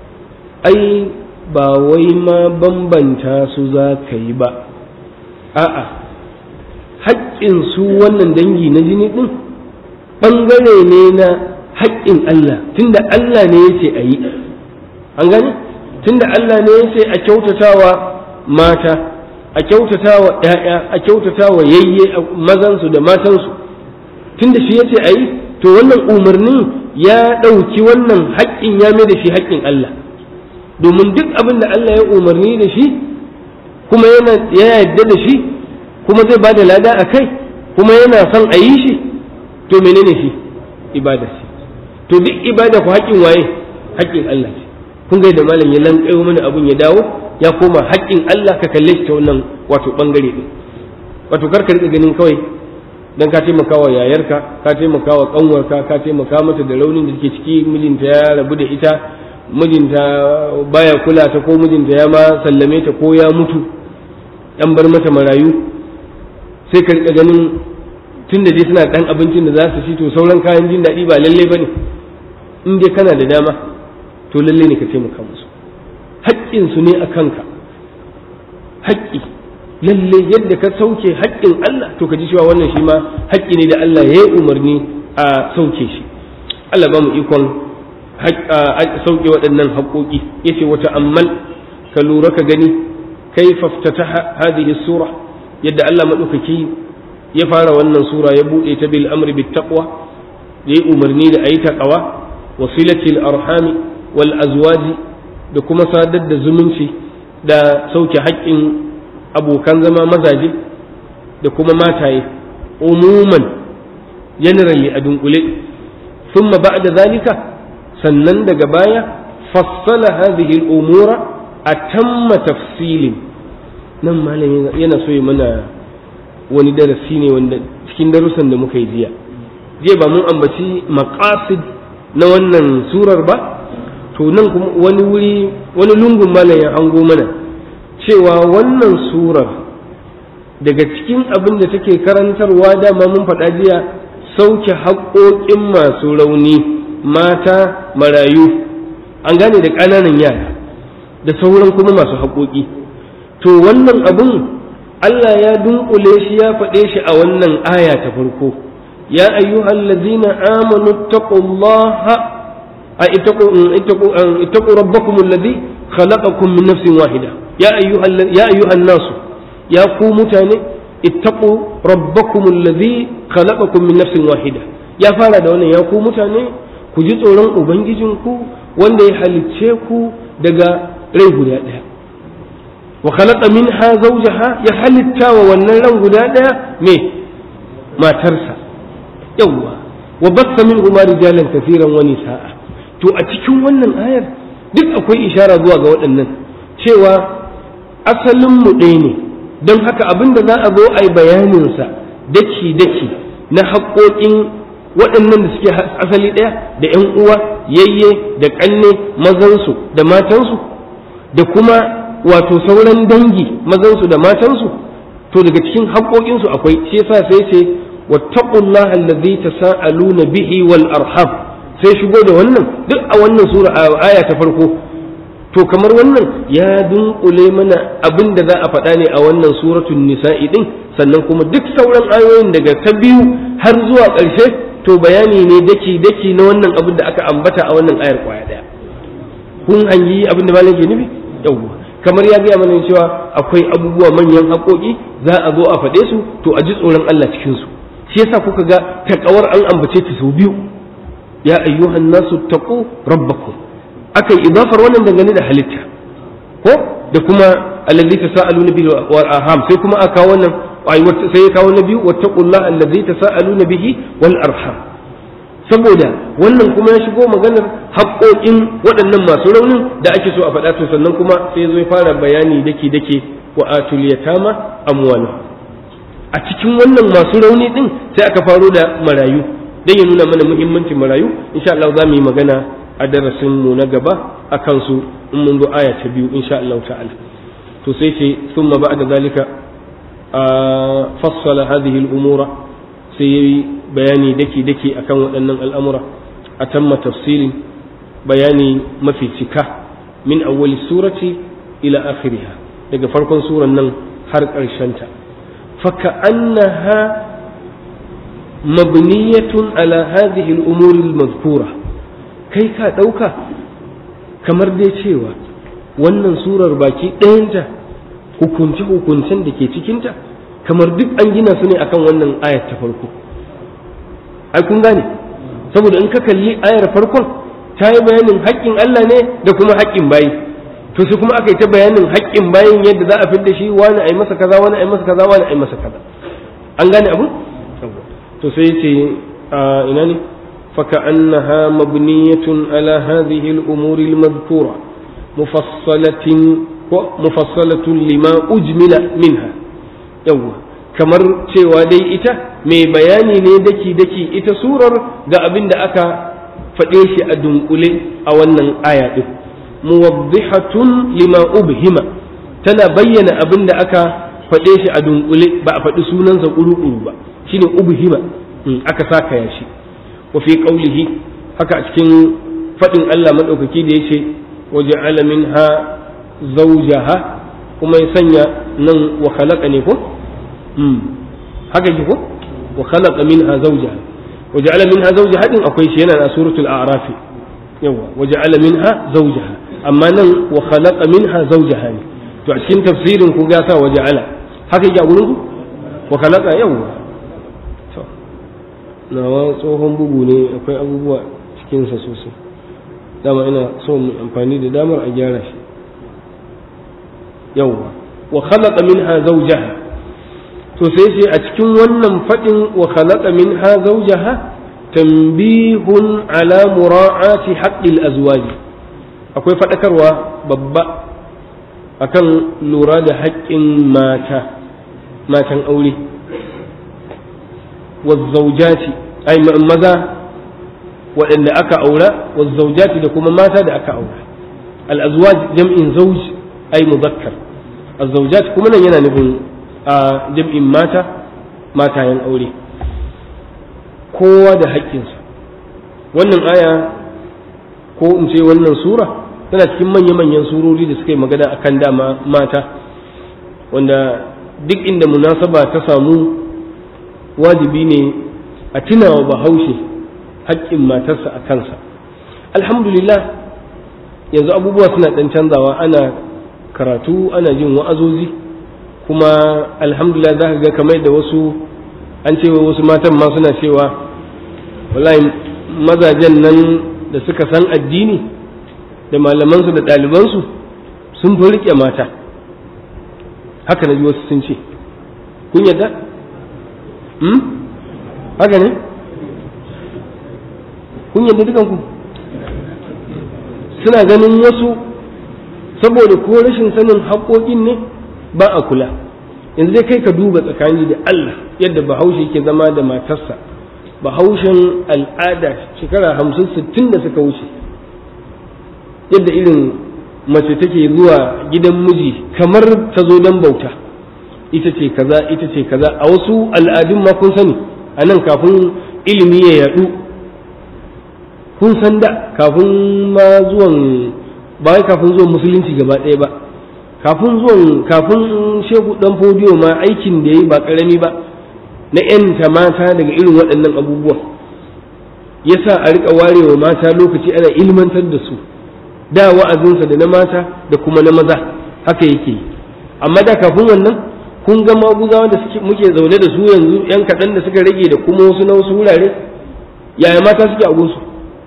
ai ba wai ma bambanta su za ka yi ba a'a haƙƙin su wannan dangi na jini ɗin ɓangare ne na haƙƙin Allah tunda Allah ne ya ce a yi an gani tunda Allah ne ya ce a kyautatawa mata a kyautatawa ‘ya'ya a kyautatawa yayye mazansu da matansu tunda shi ya ce a yi to wannan umarnin ya ɗauki wannan haƙƙin ya mai da shi haƙƙin Allah domin duk abin da Allah ya umarni da shi kuma yana ya yarda da shi kuma zai ba da lada a kai kuma yana son a yi shi to menene shi ibada ce to duk ibada ku haƙƙin waye haƙƙin Allah ce kun ga da malam ya lankayo mana abun ya dawo ya koma haƙƙin Allah ka kalle shi ta wannan wato bangare din wato kar ka rika ganin kawai dan ka taimaka wa yayarka ka taimaka wa kanwarka ka taimaka mata da raunin da take ciki mijinta ya rabu da ita mijinta baya kula ta ko mijinta ya ma sallame ta ko ya mutu dan bar mata marayu sai ka rika ganin tun da dai suna dan abincin da za su ci to sauran kayan jin daɗi ba lalle bane in dai kana da dama to lalle ne ka taimaka musu haƙƙinsu ne a kanka haƙƙi lalle yadda ka sauke haƙƙin Allah to ka ji cewa wannan shi ma haƙƙi ne da Allah ya yi umarni a sauke shi Allah ba mu ikon sauke waɗannan haƙoƙi yace wata ammal ka lura ka gani kai faftata hadhihi sura yadda Allah maɗaukaki ya fara wannan sura ya buɗe ta bil amri bit taqwa ya yi umarni da ayi taqwa wasilatil arhami wal azwaji da kuma sadar da zumunci da sauke haƙƙin abokan zama mazaje da kuma mataye umuman generally a dunkule ثم بعد ذلك sannan daga baya fassala hadhihi al-umura atamma tafsilin nan malam yana so ya mana wani darasi ne wanda cikin darussan da muka yi jiya jiya ba mun ambaci maqasid na wannan surar ba to nan kuma wani wuri wani lungun malam ya hango mana cewa wannan surar daga cikin abin da take karantarwa dama mun faɗa jiya sauke haƙoƙin masu rauni mata marayu an gane da ƙananan yara da sauran kuma masu haƙoƙi to wannan abun Allah ya dunkule shi ya faɗe shi a wannan aya ta farko ya ayyuhal ladzina amanu taqullaha a ittaqu rabbakum alladhi khalaqakum min nafsin wahida ya ayyuhal ya ayyuhan nasu ya ku mutane ittaqu rabbakum alladhi khalaqakum min nafsin wahida ya fara da wannan ya ku mutane ku ji tsoron ubangijinku wanda ya halicce ku daga rai guda ɗaya wa khalaqa minha zawjaha ya halitta wa wannan ran guda ɗaya me matarsa yawwa wa bassa minhuma rijalan kaseeran wa nisaa to a cikin wannan ayar duk akwai ishara zuwa ga waɗannan cewa asalin mu ɗaya ne don haka abin da za a zo a yi bayaninsa daki daki na haƙoƙin waɗannan da suke asali ɗaya da ƴan uwa yayye da ƙanne mazansu da matansu da kuma wato sauran dangi mazansu da matansu to daga cikin haƙoƙinsu akwai shi yasa sai ce wattaqullaha allazi tasaaluna bihi wal arham sai shigo da wannan duk a wannan sura aya ta farko to kamar wannan ya dunkule mana abin da za a faɗa ne a wannan suratul nisa'i din sannan kuma duk sauran ayoyin daga ta biyu har zuwa ƙarshe to bayani ne daki daki na wannan abin da aka ambata a wannan ayar kwaya daya kun hanyi abin da malam ke nufi yawwa kamar ya gaya mana cewa akwai abubuwa manyan haƙoƙi za a zo a faɗe su to a ji tsoron Allah cikin su shi yasa kuka ga takawar an ambace ta sau biyu ya ayyuhan nasu taqu rabbakum akai idafar wannan dangane da halitta ko da kuma allazi tasaaluna bihi wal arham sai kuma aka wannan sai ya kawo na biyu wattaqullaha allazi tasaaluna bihi wal arham saboda wannan kuma ya shigo maganar haƙoƙin waɗannan masu raunin da ake so a faɗa to sannan kuma sai zo ya fara bayani dake dake wa atul yatama amwala a cikin wannan masu rauni din sai aka faro da marayu dan ya nuna mana muhimmancin marayu insha Allah za mu yi magana a darasin mu na gaba akan su in mun zo aya ta biyu insha Allah ta'ala to sai ce thumma ba'da zalika fassala hadhihi al-umura sai yayi bayani daki daki akan waɗannan al'amura a tamma tafsilin bayani mafi cika min awwali surati ila akhiriha daga farkon suran nan har ƙarshenta فكأنها مبنية على هذه الأمور المذكورة kai ka ɗauka kamar dai cewa wannan surar baki ɗayanta hukunce-hukuncen da ke cikinta kamar duk an gina su ne akan wannan ayar ta farko ai kun gane saboda in ka kalli ayar farkon ta yi bayanin haƙƙin Allah ne da kuma haƙƙin bayi to sai kuma aka yi ta bayanin haƙƙin bayin yadda za a fidda shi wani a yi masa kaza wani a yi masa kaza wani a yi masa kaza an gane abu to sai ce ina ne فكأنها مبنية على هذه الأمور المذكورة مفصلة مفصلة لما أجمل منها يوه kamar cewa dai ita mai bayani ne daki-daki ita surar ga abin da aka faɗe shi a dunkule a wannan aya ɗin muwaddihatun lima ubhima tana bayyana abin da aka faɗe shi a dunkule ba a faɗi sunansa ƙuru-ƙuru ba shine ubhima aka saka ya shi wa fi qawlihi haka a cikin faɗin Allah madaukaki da yace waja'ala minha zawjaha kuma ya sanya nan wa khalaqa ne ko haka ki ko wa khalaqa minha zawjaha waja'ala minha zawjaha din akwai shi yana a suratul a'raf yawa waja'ala minha zawjaha amma nan wa khalaqa minha zawjaha ne to a cikin tafsirin ku ga sa waja'ala haka yake a gurin ku wa khalaqa yawa to nawa tsohon bugu ne akwai abubuwa cikin sa sosai dama ina so mu amfani da damar a gyara shi yawa wa khalaqa minha zawjaha to sai sai a cikin wannan fadin wa khalaqa minha zawjaha tanbihun ala mura'ati haqqil azwaji akwai fadakarwa babba akan lura da haƙƙin mata matan aure wazzaujati ai maza waɗanda aka aura wazzaujati da kuma mata da aka aura al-azwaj jam'in zawj ai muzakkar az-zawjat kuma nan yana nufin a jam'in mata matayen aure kowa da haƙƙinsa wannan aya ko in ce wannan sura tana cikin manya-manyan surori da suka yi magana akan dama mata wanda duk inda munasaba ta samu wajibi ne a tunawa bahaushe haƙƙin matarsa a kansa alhamdulillah yanzu abubuwa suna ɗan canzawa ana karatu ana jin wa'azozi kuma alhamdulillah za ka ga kamar da wasu an cewa wasu matan ma suna cewa wallahi mazajen nan da suka san addini da malamansu da ɗalibansu sun fi riƙe mata haka na ji wasu sun ce kun yadda? haka ne? kun yadda dukanku suna ganin wasu saboda ko rashin sanin haƙoƙin ne ba a kula yanzu dai kai ka duba tsakani da Allah yadda bahaushe ke zama da matarsa bahaushen al'ada shekara hamsin sittin da suka wuce yadda irin mace take zuwa gidan miji kamar ta zo don bauta ita ce kaza ita ce kaza a wasu al'adun ma kun sani a nan kafin ilimi ya yadu kun san da kafin ma zuwan ba wai kafin zuwan musulunci gaba ɗaya ba kafin zuwan kafin shehu dan fodiyo ma aikin da yayi ba karami ba na yanta mata daga irin waɗannan abubuwan yasa a rika warewa mata lokaci ana ilmantar da su da wa'azinsa da na mata da kuma na maza haka yake yi amma da kafin wannan kun ga maguzawa da suke muke zaune da su yanzu yan kaɗan da suka rage da kuma wasu na wasu wurare yaya mata suke a gunsu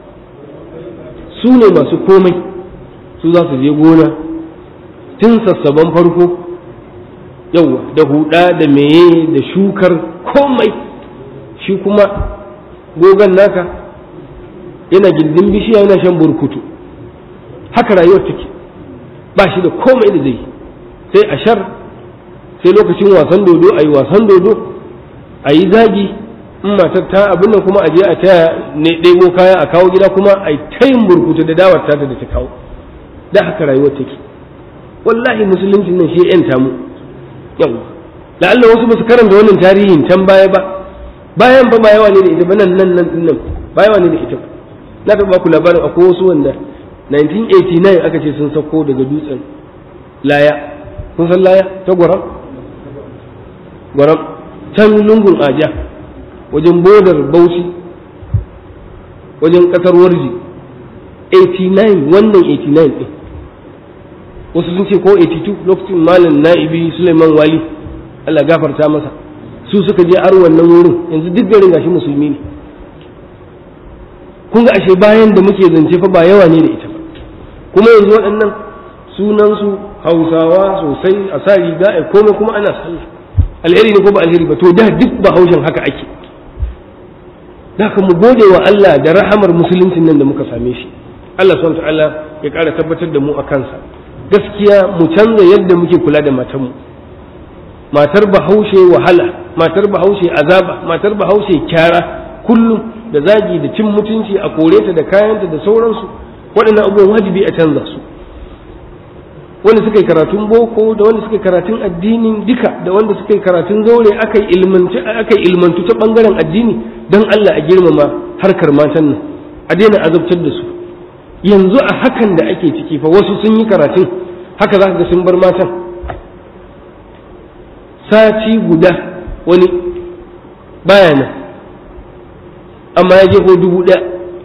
su ne masu komai su za su je gona tun sassaban farko yauwa da huda da meye da shukar komai shi kuma gogon naka yana gindin bishiya yana shan burkutu haka rayuwar take ba shi da komai da zai sai a shar sai lokacin wasan dodo a yi wasan dodo a yi zagi in matar ta abin nan kuma a je a taya ne ɗebo kaya a kawo gida kuma a yi tayin burkutu da dawar ta da ta kawo da haka rayuwar take wallahi musulunci nan shi yanta mu yawa la'alla wasu ba su karanta wannan tarihin can baya ba bayan ba ba yawa ne da ita ba nan nan nan nan ba yawa ne da ita ba na taɓa ku labarin akwai wasu wanda 1989 aka ce sun sauko daga dutsen laya kun san laya ta gwaram gwaram can lungun aja wajen bodar bauchi wajen kasar warji 89 wannan 89 ɗin wasu sun ce ko 82 lokacin malam na'ibi suleiman wali allah gafarta masa su suka je har wannan wurin yanzu duk garin gashi musulmi ne kun ga ashe bayan da muke zance fa ba yawa ne da ita ba kuma yanzu waɗannan sunansu hausawa sosai a sa riga a komai kuma ana sallah alheri ne ko ba alheri ba to da duk ba haushen haka ake da ka mu gode wa Allah da rahamar musuluncin nan da muka same shi Allah subhanahu ta'ala ya ƙara tabbatar da mu a kansa gaskiya mu canza yadda muke kula da matanmu matar bahaushe wahala matar bahaushe azaba matar bahaushe kyara kullum da zagi da cin mutunci a kore ta da kayanta da sauransu waɗannan abubuwan wajibi a canza su wanda suka yi karatun boko da wanda suka yi karatun addinin duka da wanda suka yi karatun zaure aka yi ilmantu ta ɓangaren addini don Allah a girmama harkar matan nan a daina azabtar da su yanzu a hakan da ake ciki fa wasu sun yi karatun haka za ka ga sun bar matan sati guda wani baya nan amma ya je ko dubu ɗaya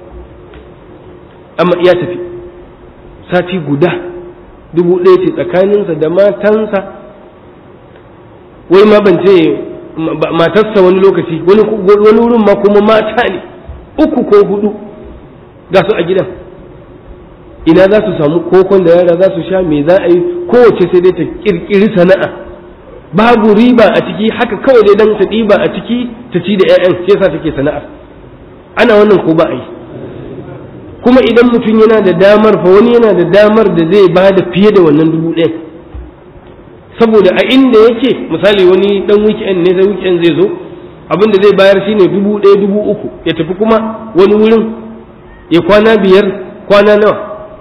amma ya tafi sati guda dubu ɗaya ce tsakaninsa da matansa wai ma ban ce matarsa wani lokaci wani wurin ma kuma mata ne uku ko hudu ga su a gidan ina za su samu kokon da yara za su sha me za a yi kowace sai dai ta kirkiri sana'a babu riba a ciki haka kawai dai dan ta ɗiba a ciki ta ci da 'ya'yan shi yasa take sana'a ana wannan ko ba a yi kuma idan mutum yana da damar fa wani yana da damar da zai ba da fiye da wannan dubu ɗaya saboda a inda yake misali wani dan weekend ne sai weekend zai zo abin da zai bayar shine dubu ɗaya dubu uku ya tafi kuma wani wurin ya kwana biyar kwana nawa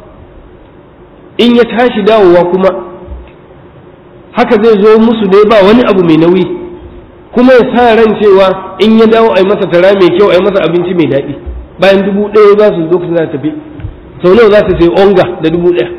in ya tashi dawowa kuma haka zai zo musu dai ba wani abu mai nauyi kuma ya sa ran cewa in ya dawo a yi masa tara mai kyau a yi masa abinci mai daɗi bayan dubu ɗaya za su zo su za tafi sau nawa za su sai onga da dubu ɗaya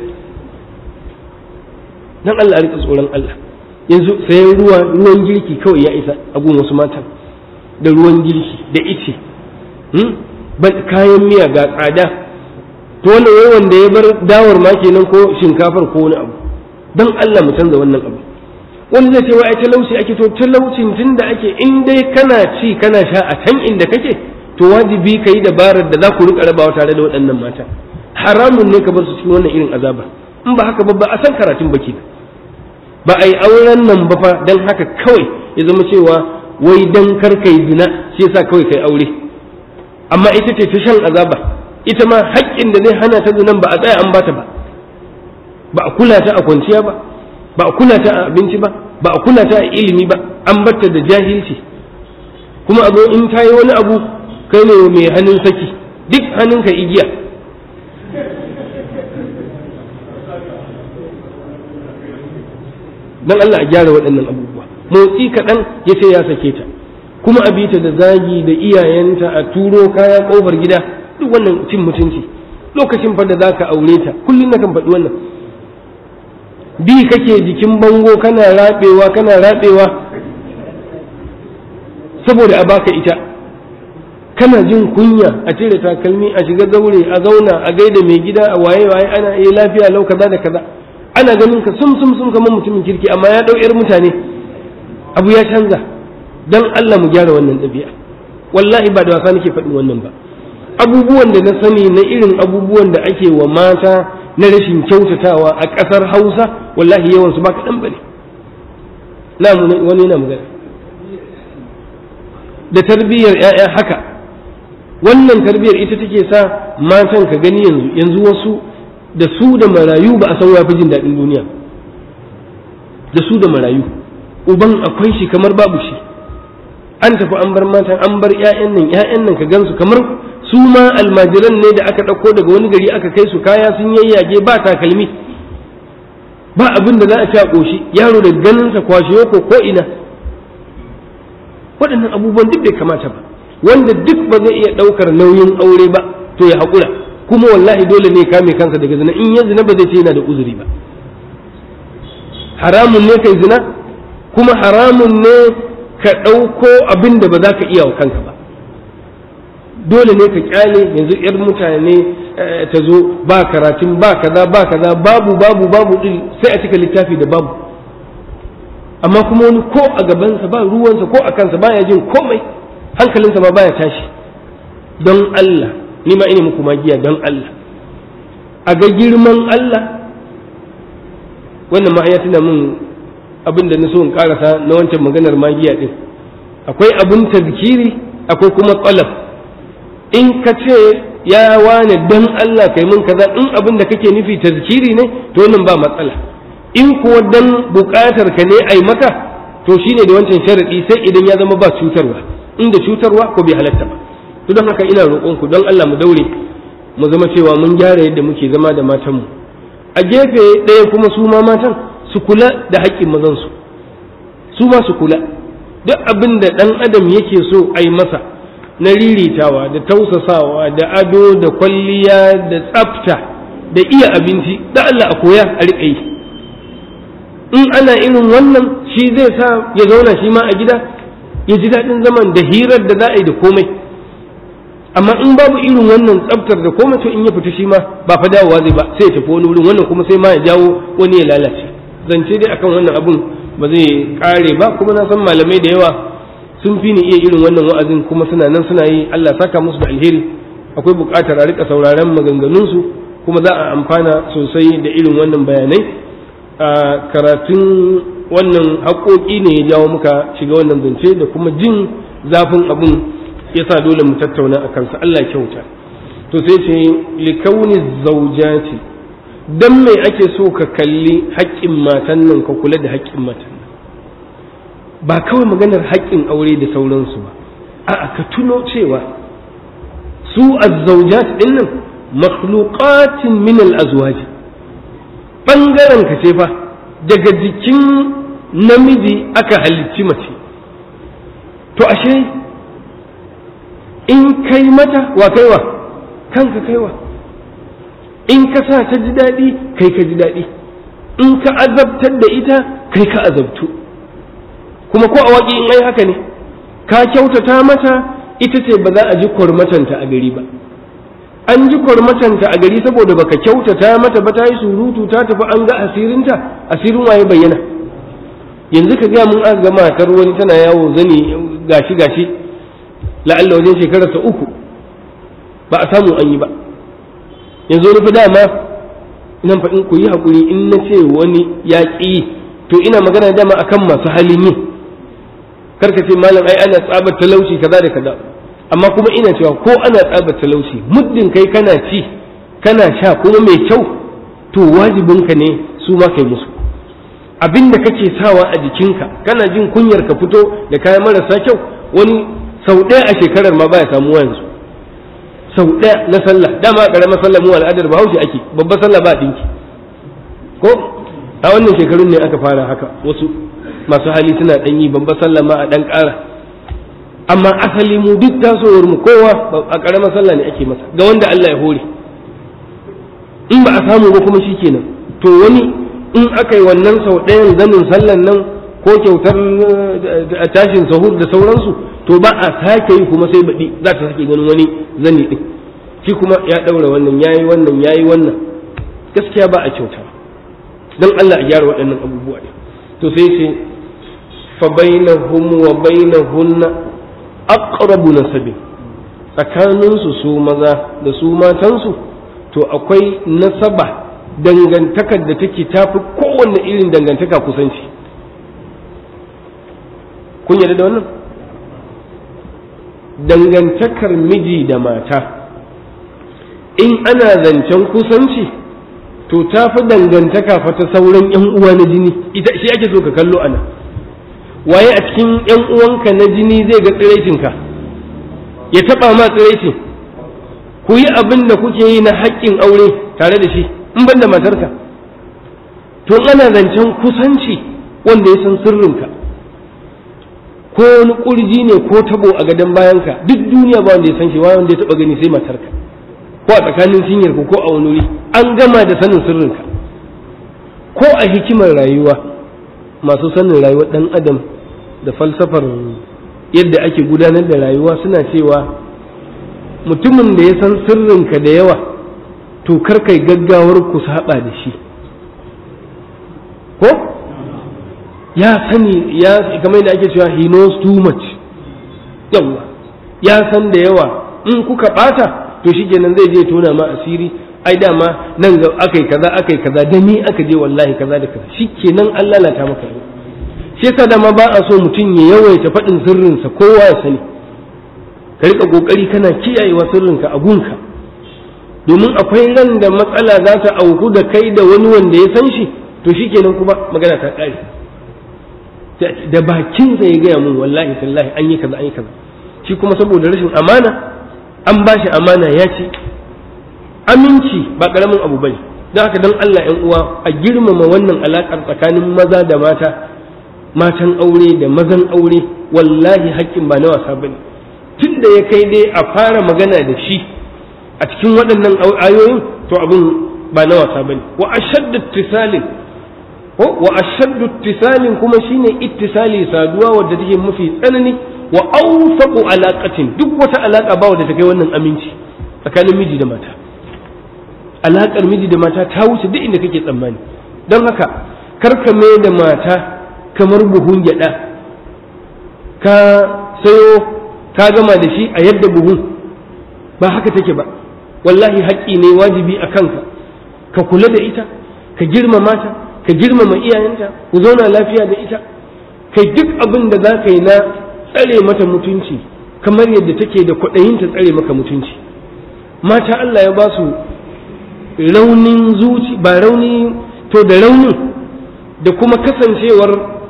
dan Allah a rika tsoron Allah yanzu sayan ruwa ruwan girki kawai ya isa a gun wasu matan da ruwan girki da ice kayan miya ga tsada to wannan wai wanda ya bar dawar ma kenan ko shinkafar ko wani abu dan Allah mu canza wannan abu wani zai ce wai ai talauci ake to talaucin tunda ake in dai kana ci kana sha a can inda kake to wajibi ka yi dabarar da za ku rika rabawa tare da waɗannan mata haramun ne ka bar su cikin wannan irin azaba in ba haka ba ba a san karatun baki ba a yi auren nan ba fa dan haka kawai ya zama cewa wai dan kar kai zina shi yasa kawai kai aure amma ita ce ta shan azaba ita ma haƙƙin da zai hana ta zinan ba a tsaya an bata ba ba a kula ta a kwanciya ba ba a kula ta a abinci ba ba a kula ta a ilimi ba an batta da jahilci kuma a zo in ta yi wani abu kai ne mai hannun saki duk hannunka igiya dan Allah a gyara waɗannan abubuwa motsi kaɗan ya ce ya sake ta kuma a bita da zagi da iyayenta a turo kaya ƙofar gida duk wannan cin mutunci lokacin fa da zaka aure ta kullum na kan faɗi wannan bi kake jikin bango kana rabewa kana rabewa saboda a baka ita kana jin kunya a cire takalmi a shiga zaure a zauna a gaida mai gida a waye waye ana yi lafiya lau kaza da kaza ana ganin ka sum sum sum kamar mutumin kirki amma ya dau yar mutane abu ya canza dan Allah mu gyara wannan ɗabi'a wallahi ba da wasa nake faɗin wannan ba abubuwan da na sani na irin abubuwan da ake wa mata na rashin kyautatawa a ƙasar Hausa wallahi yawan su ba kaɗan bane na wani yana magana da tarbiyyar ‘ya'ya haka wannan tarbiyyar ita take sa matan ka gani yanzu yanzu wasu da su da marayu ba a san wafi jin daɗin duniya da su da marayu uban akwai shi kamar babu shi an tafi an bar matan an bar ‘ya'yan nan ‘ya'yan nan ka gansu kamar su ma almajiran ne da aka ɗauko daga wani gari aka kai su kaya sun yayyage ba takalmi ba abin da za a ci a ƙoshi yaro da ganinsa kwashe ko ko ina waɗannan abubuwan duk bai kamata ba wanda duk ba zai iya ɗaukar nauyin aure ba to ya haƙura kuma wallahi dole ne kame kansa daga zina in ya zina ba zai ce yana da uzuri ba haramun ne kai zina kuma haramun ne ka ɗauko abin da ba za ka iya wa kanka ba dole ne ka kyale yanzu yar mutane ta zo ba karatun ba kaza ba kaza babu babu babu ɗin sai a cika littafi da babu amma kuma wani ko a gabansa ba ruwansa ko a kansa baya jin komai hankalinsa ma baya tashi don Allah ni ma ina muku magiya don Allah a ga girman Allah wannan ma ya tuna min abin da na so in karasa na wancan maganar magiya din akwai abin tazkiri akwai kuma qalab in ka ce ya wane don Allah kai mun kaza in abin da kake nufi tazkiri ne to wannan ba matsala in kuwa dan buƙatar ka ne ai maka to shine da wancan sharadi sai idan ya zama ba cutarwa inda cutarwa ko bai halatta ba to don haka ina roƙon ku don Allah mu daure mu zama cewa mun gyara yadda muke zama da matanmu a gefe ɗaya kuma su ma matan su kula da haƙƙin mazan su su ma su kula duk abin da ɗan adam yake so ai masa na riritawa da tausasawa da ado da kwalliya da tsafta da iya abinci da Allah a koya a riƙa yi in ana irin wannan shi zai sa ya zauna shi ma a gida ya ji daɗin zaman da hirar da za a yi da komai amma in babu irin wannan tsaftar da komai to in ya fita shi ma ba fa dawowa zai ba sai ya tafi wani wurin wannan kuma sai ma ya jawo wani ya lalace zance dai akan wannan abun ba zai kare ba kuma na san malamai da yawa sun fi ni iya irin wannan wa'azin kuma suna nan suna yi Allah saka musu da alheri akwai buƙatar a rika sauraron maganganunsu kuma za a amfana sosai da irin wannan bayanai a karatun wannan haƙoƙi ne ya jawo muka shiga wannan zance da kuma jin zafin abun ya sa dole mu tattauna a kansa Allah kyauta to sai ce likauni zaujati dan me ake so ka kalli haƙƙin matan nan ka kula da haƙƙin matan nan ba kawai maganar haƙƙin aure da sauransu ba a'a ka tuno cewa su azzaujat din nan makhluqatin min al-azwaj bangaren ka ce fa daga jikin namiji aka halicci mace to ashe in kai mata wa kaiwa kanka kaiwa in ka sa ta ji daɗi kai ka ji daɗi in ka azabtar da ita kai ka azabtu kuma ko a waƙi in ai haka ne ka kyautata mata ita ce ba za a ji kwarmatanta a gari ba an ji kwarmatanta a gari saboda baka kyautata mata ba ta yi surutu ta tafi an ga asirinta asirin waye bayyana yanzu ka gaya mun aka ga matar wani tana yawo zani gashi gashi la'alla wajen shekararsa uku ba a samu an yi ba yanzu wani fi dama ina faɗin ku yi haƙuri in na ce wani ya ƙi to ina magana dama akan masu halin yi karka ce malam ai ana tsabar talauci kaza da kaza amma kuma ina cewa ko ana tsabar talauci muddin kai kana ci kana sha kuma mai kyau to wajibinka ne su ma kai musu abin da kake sawa a jikinka kana jin kunyar ka fito da kayan marasa kyau wani sau ɗaya a shekarar ma baya samuwa yanzu sau ɗaya na sallah dama ƙaramar sallah mu al'adar bahaushe ake babbar sallah ba ɗinki ko a wannan shekarun ne aka fara haka wasu masu hali suna ɗan yi babbar sallah ma a ɗan ƙara amma asali mu duk tasowar mu kowa a ƙaramar sallah ne ake masa ga wanda Allah ya hore in ba a samu ba kuma shikenan to wani in aka yi wannan sau ɗayan zanin sallan nan ko kyautar tashin sahur da sauransu to ba a sake yi kuma sai baɗi za ta sake ganin wani zani ɗin shi kuma ya ɗaura wannan yayi wannan yayi wannan gaskiya ba a kyauta don Allah a gyara waɗannan abubuwa ne to sai ce fa bainahum wa bainahunna aqrabu nasabin tsakaninsu su maza da su matansu to akwai nasaba dangantakar da take tafi kowanne irin dangantaka kusanci kun yarda da wannan dangantakar miji da mata in ana zancen kusanci to ta fi dangantaka fa ta sauran yan uwa na jini ita shi ake so ka kallo ana waye a cikin yan uwanka na jini zai ga tsiraicinka ya taba ma tsiraicin ku yi abin da kuke yi na haƙƙin aure tare da shi in ban da matarka to ana zancen kusanci wanda ya san sirrinka ko wani ƙurji ne ko tabo a gadon bayanka duk duniya ba wanda ya san shi wanda ya taba gani sai matarka ko a tsakanin sinyar ku ko a wani wuri an gama da sanin sirrinka ko a hikimar rayuwa masu sanin rayuwar ɗan adam da falsafar yadda ake gudanar da rayuwa suna cewa mutumin da ya san sirrinka da yawa to kar kai gaggawar ku saba da shi ko ya sani ya kamar da ake cewa he knows too much yawa ya san da yawa in kuka bata to shikenan zai je tona ma asiri ai dama nan ga akai kaza akai kaza da ni aka je wallahi kaza da kaza shikenan an lalata maka shi yasa dama ba a so mutum ya yawaita faɗin sirrinsa kowa ya sani ka rika kokari kana kiyayewa sirrinka a gunka domin akwai ran da matsala za ta auku da kai da wani wanda ya san shi to shikenan kuma magana ta ƙare da bakinsa ya gaya mun wallahi tallahi an yi kaza an yi kaza shi kuma saboda rashin amana an ba shi amana ya ce aminci ba ƙaramin abu bane don haka don Allah ‘yan uwa a girmama wannan alaƙar tsakanin maza da mata matan aure da mazan aure wallahi haƙƙin ba na wasa bane tun da ya kai dai a fara magana da shi a cikin waɗannan ayoyin to abin ba na wasa bane wa ashaddu ittisalin ko wa ashaddu ittisalin kuma shine ittisali saduwa wadda take mafi tsanani wa awfaqu alaqatin duk wata alaka ba wadda ta kai wannan aminci tsakanin miji da mata alakar miji da mata ta wuce duk inda kake tsammani don haka karka mai da mata kamar buhun gyada ka sayo ka gama da shi a yadda buhun ba haka take ba wallahi haƙƙi ne wajibi a kanka ka kula da ita ka girmama ta ka girmama iyayenta ku zauna lafiya da ita kai duk abin da za ka yi na tsare mata mutunci kamar yadda take da kwaɗayin ta tsare maka mutunci mata Allah ya ba su raunin zuci ba rauni to da raunin da kuma kasancewar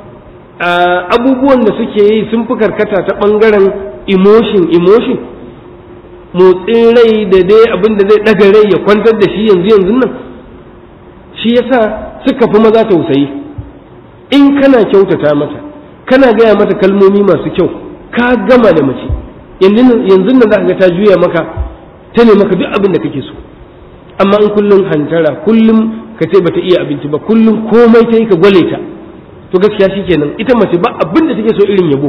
abubuwan da suke yi sun fi karkata ta ɓangaren emotion emotion motsin rai da dai abin da zai ɗaga rai ya kwantar da shi yanzu yanzu nan shi yasa suka fi maza tausayi in kana kyautata mata kana gaya mata kalmomi masu kyau ka gama da mace yanzu nan za ka ga ta juya maka ta ne maka duk abin da kake so amma in kullum hantara kullum ka ce bata iya abinci ba kullum komai ta yi ka gwale ta to gaskiya shikenan ita mace ba abin da take so irin yabo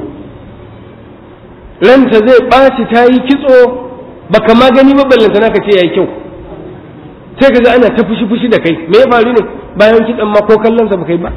ranta zai ɓaci ta yi kitso baka ma gani ba ballanta naka ce yayi kyau sai ka ga ana ta fushi fushi da kai me ya faru ne bayan kitsan ma ko kallon sa baka yi ba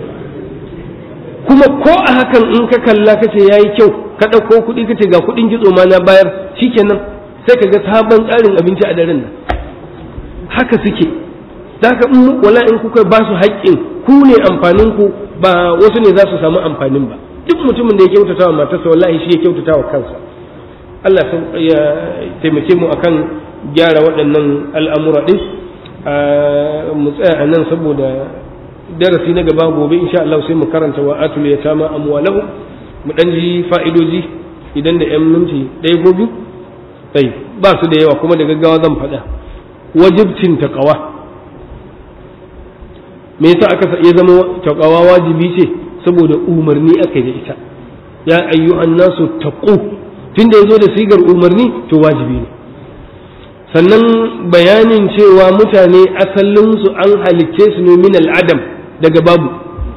kuma ko a hakan in ka kalla ka ce yayi kyau ka ɗauko kuɗi ka ce ga kuɗin kitso ma na bayar shikenan sai ka ga sabon tsarin abinci a daren nan haka suke da haka in wala in kuka ba su haƙƙin ku ne amfanin ku ba wasu ne za su samu amfanin ba duk mutumin da ya kyautata wa matarsa wallahi shi ya kyautata wa kansa Allah ya taimake mu akan gyara waɗannan al'amura ɗin mu tsaya a nan saboda darasi na gaba gobe insha Allah sai mu karanta wa atul yatama amwalahu mu dan ji fa'idoji idan da yan minti ɗaya ko biyu sai ba su da yawa kuma da gaggawa zan faɗa wajibcin taqwa me yasa aka ya zama taqwa wajibi ce saboda umarni aka da ita ya ayyuhan nasu taqu tunda yazo da sigar umarni to wajibi ne sannan bayanin cewa mutane asalinsu an halicce su ne min al'adam daga babu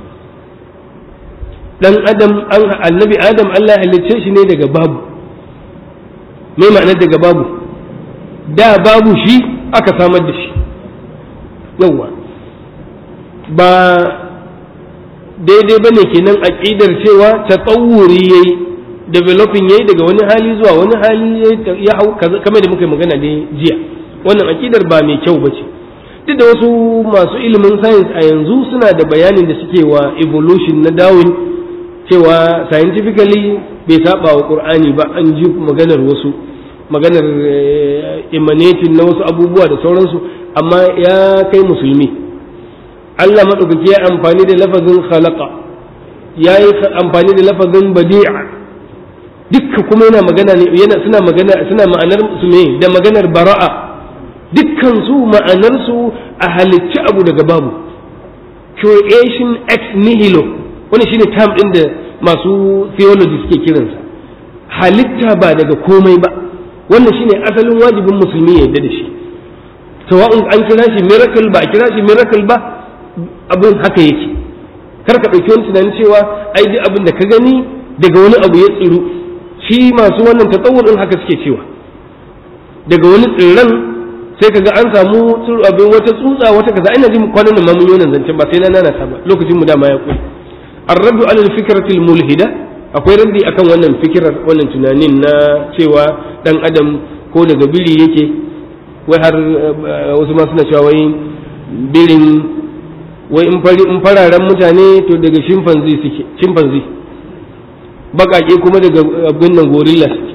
dan adam an annabi adam Allah ya halicce shi ne daga babu me ma'anar daga babu da babu shi aka samar da shi yawwa ba daidai ba ne kenan aƙidar cewa ta tsawuri ya yi developing ya yi daga wani hali zuwa wani hali ya hau kamar da muka yi magana ne jiya wannan aƙidar ba mai kyau ba ce duk da wasu masu ilimin science a yanzu suna da bayanin da suke wa evolution na darwin cewa scientifically bai saba wa qur'ani ba an ji maganar wasu maganar emanating na wasu abubuwa da sauransu amma ya kai musulmi Allah maɗaukaki ya amfani da lafazin khalaqa ya yi amfani da lafazin badi'a dukka kuma yana magana ne yana suna magana suna ma'anar su ne da maganar bara'a dukkan su ma'anar su a halicci abu daga babu creation ex nihilo wani shine term din da masu theology suke kiransa halitta ba daga komai ba wannan shine asalin wajibin musulmi ya yarda da shi sawa'un an kira shi miracle ba a kira shi miracle ba abin haka yake kar ka ɗauki wani tunanin cewa ai duk abin da ka gani daga wani abu ya tsiru shi masu wannan tatsawur din haka suke cewa daga wani tsirran sai ka ga an samu abin wata tsutsa wata kaza ina jin kwanan nan mun yi wannan zancen ba sai na nana ta ba lokacin mu dama ya kula arraddu alal fikratil mulhida akwai raddi akan wannan fikirar wannan tunanin na cewa dan adam ko daga biri yake wai har wasu ma suna cewa wai birin wai in fari in fararen mutane to daga chimpanzee suke chimpanzee bakake kuma daga abin nan gorilla suke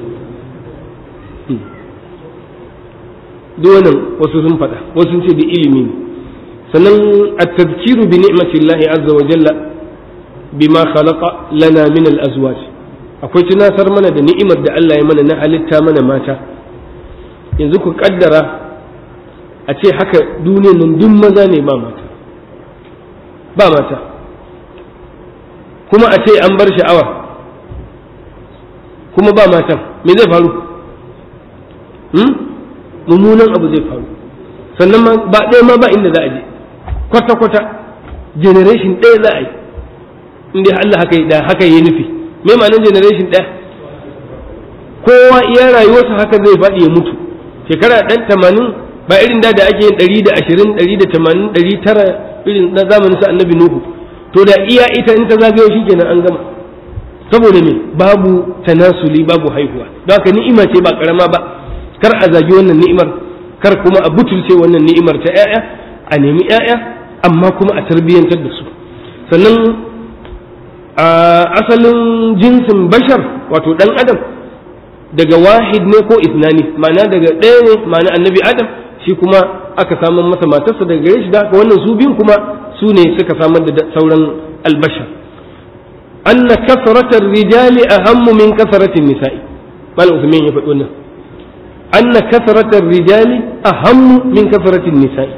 duk wannan wasu sun faɗa wasu sun ce da ilimi ne sannan at-tadhkiru bi ni'matillahi azza wa jalla bima khalaqa lana min al-azwaj akwai tunasar mana da ni'imar da Allah ya mana na halitta mana mata yanzu ku kaddara a ce haka duniyar nan duk maza ne ba mata ba mata kuma a ce an bar sha'awa kuma ba matan me zai faru mummunan abu zai faru sannan ba ɗaya ma ba inda za a je kwata-kwata generation ɗaya za a yi inda Allah haka da haka yi nufi me ma'anar generation ɗaya kowa iya rayuwarsa haka zai faɗi ya mutu shekara ɗan tamanin ba irin da da ake yin ɗari da ashirin ɗari da tamanin ɗari tara irin na zamanin sa annabi nuhu to da iya ita in ta zagayo shi kenan an gama saboda me babu tanasuli babu haihuwa don haka ni'ima ce ba karama ba kar a zagi wannan ni'imar kar kuma a butulce wannan ni'imar ta 'ya'ya a nemi 'ya'ya amma kuma a tarbiyyantar da su sannan a asalin jinsin bashar wato dan adam daga wahid ne ko isnani ma'ana daga ɗaya ne ma'ana annabi adam shi kuma aka samar masa matarsa daga gare shi da haka wannan su biyun kuma su ne suka samar da sauran albashar anna kasratar rijali ahammu min kasratin nisa'i malam usman ya faɗi wannan anna kasratar rijali ahammu min kasratin nisa'i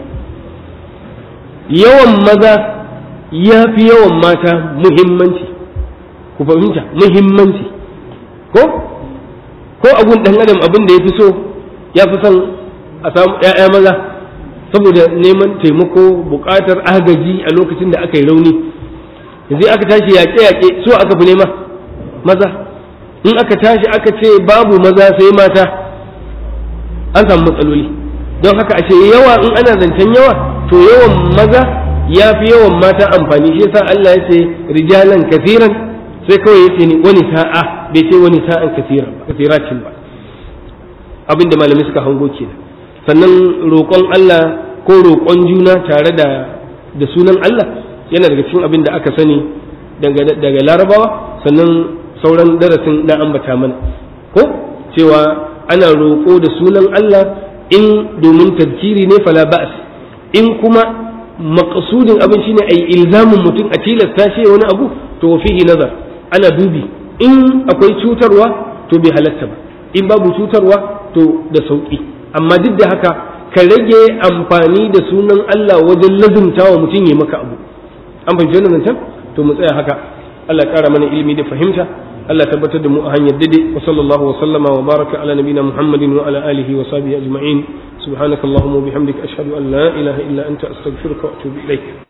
yawan maza ya fi yawan mata muhimmanci ku fahimta muhimmanci ko ko abun dan adam abin da ya fi so ya fi son a samu ‘ya'ya maza saboda neman taimako buƙatar agaji a lokacin da aka yi rauni yanzu aka tashi yaƙe-yaƙe so aka fi nema maza in aka tashi aka ce babu maza sai mata an samu matsaloli don haka ashe yawa in ana zancen yawa to yawan maza ya fi yawan mata amfani shi yasa Allah ya ce rijalan kasiran sai kawai ya ce ni wani sa'a bai ce wani sa'an kasiran ba kasiracin ba abinda malamai suka hango kenan sannan roƙon Allah ko roƙon juna tare da da sunan Allah yana daga cikin abin da aka sani daga larabawa sannan sauran darasin na ambata mana ko cewa ana roƙo da sunan Allah in domin tadkiri ne fala ba'as in kuma maqsudin abin shine ai ilzamin mutum a tilasta shi wani abu to fihi nazar ana dubi in akwai cutarwa to bai halatta ba in babu cutarwa to da sauki amma duk da haka ka rage amfani da sunan Allah wajen lazumta wa mutum ya maka abu an fahimci wannan zancen to mu tsaya haka Allah ya kara mana ilimi da fahimta Allah ya tabbatar da mu a hanyar dade wa sallallahu wa sallama wa baraka ala nabina Muhammadin wa ala alihi wa sahbihi ajma'in subhanakallahumma wa bihamdika ashhadu an la ilaha illa anta astaghfiruka wa atubu ilaik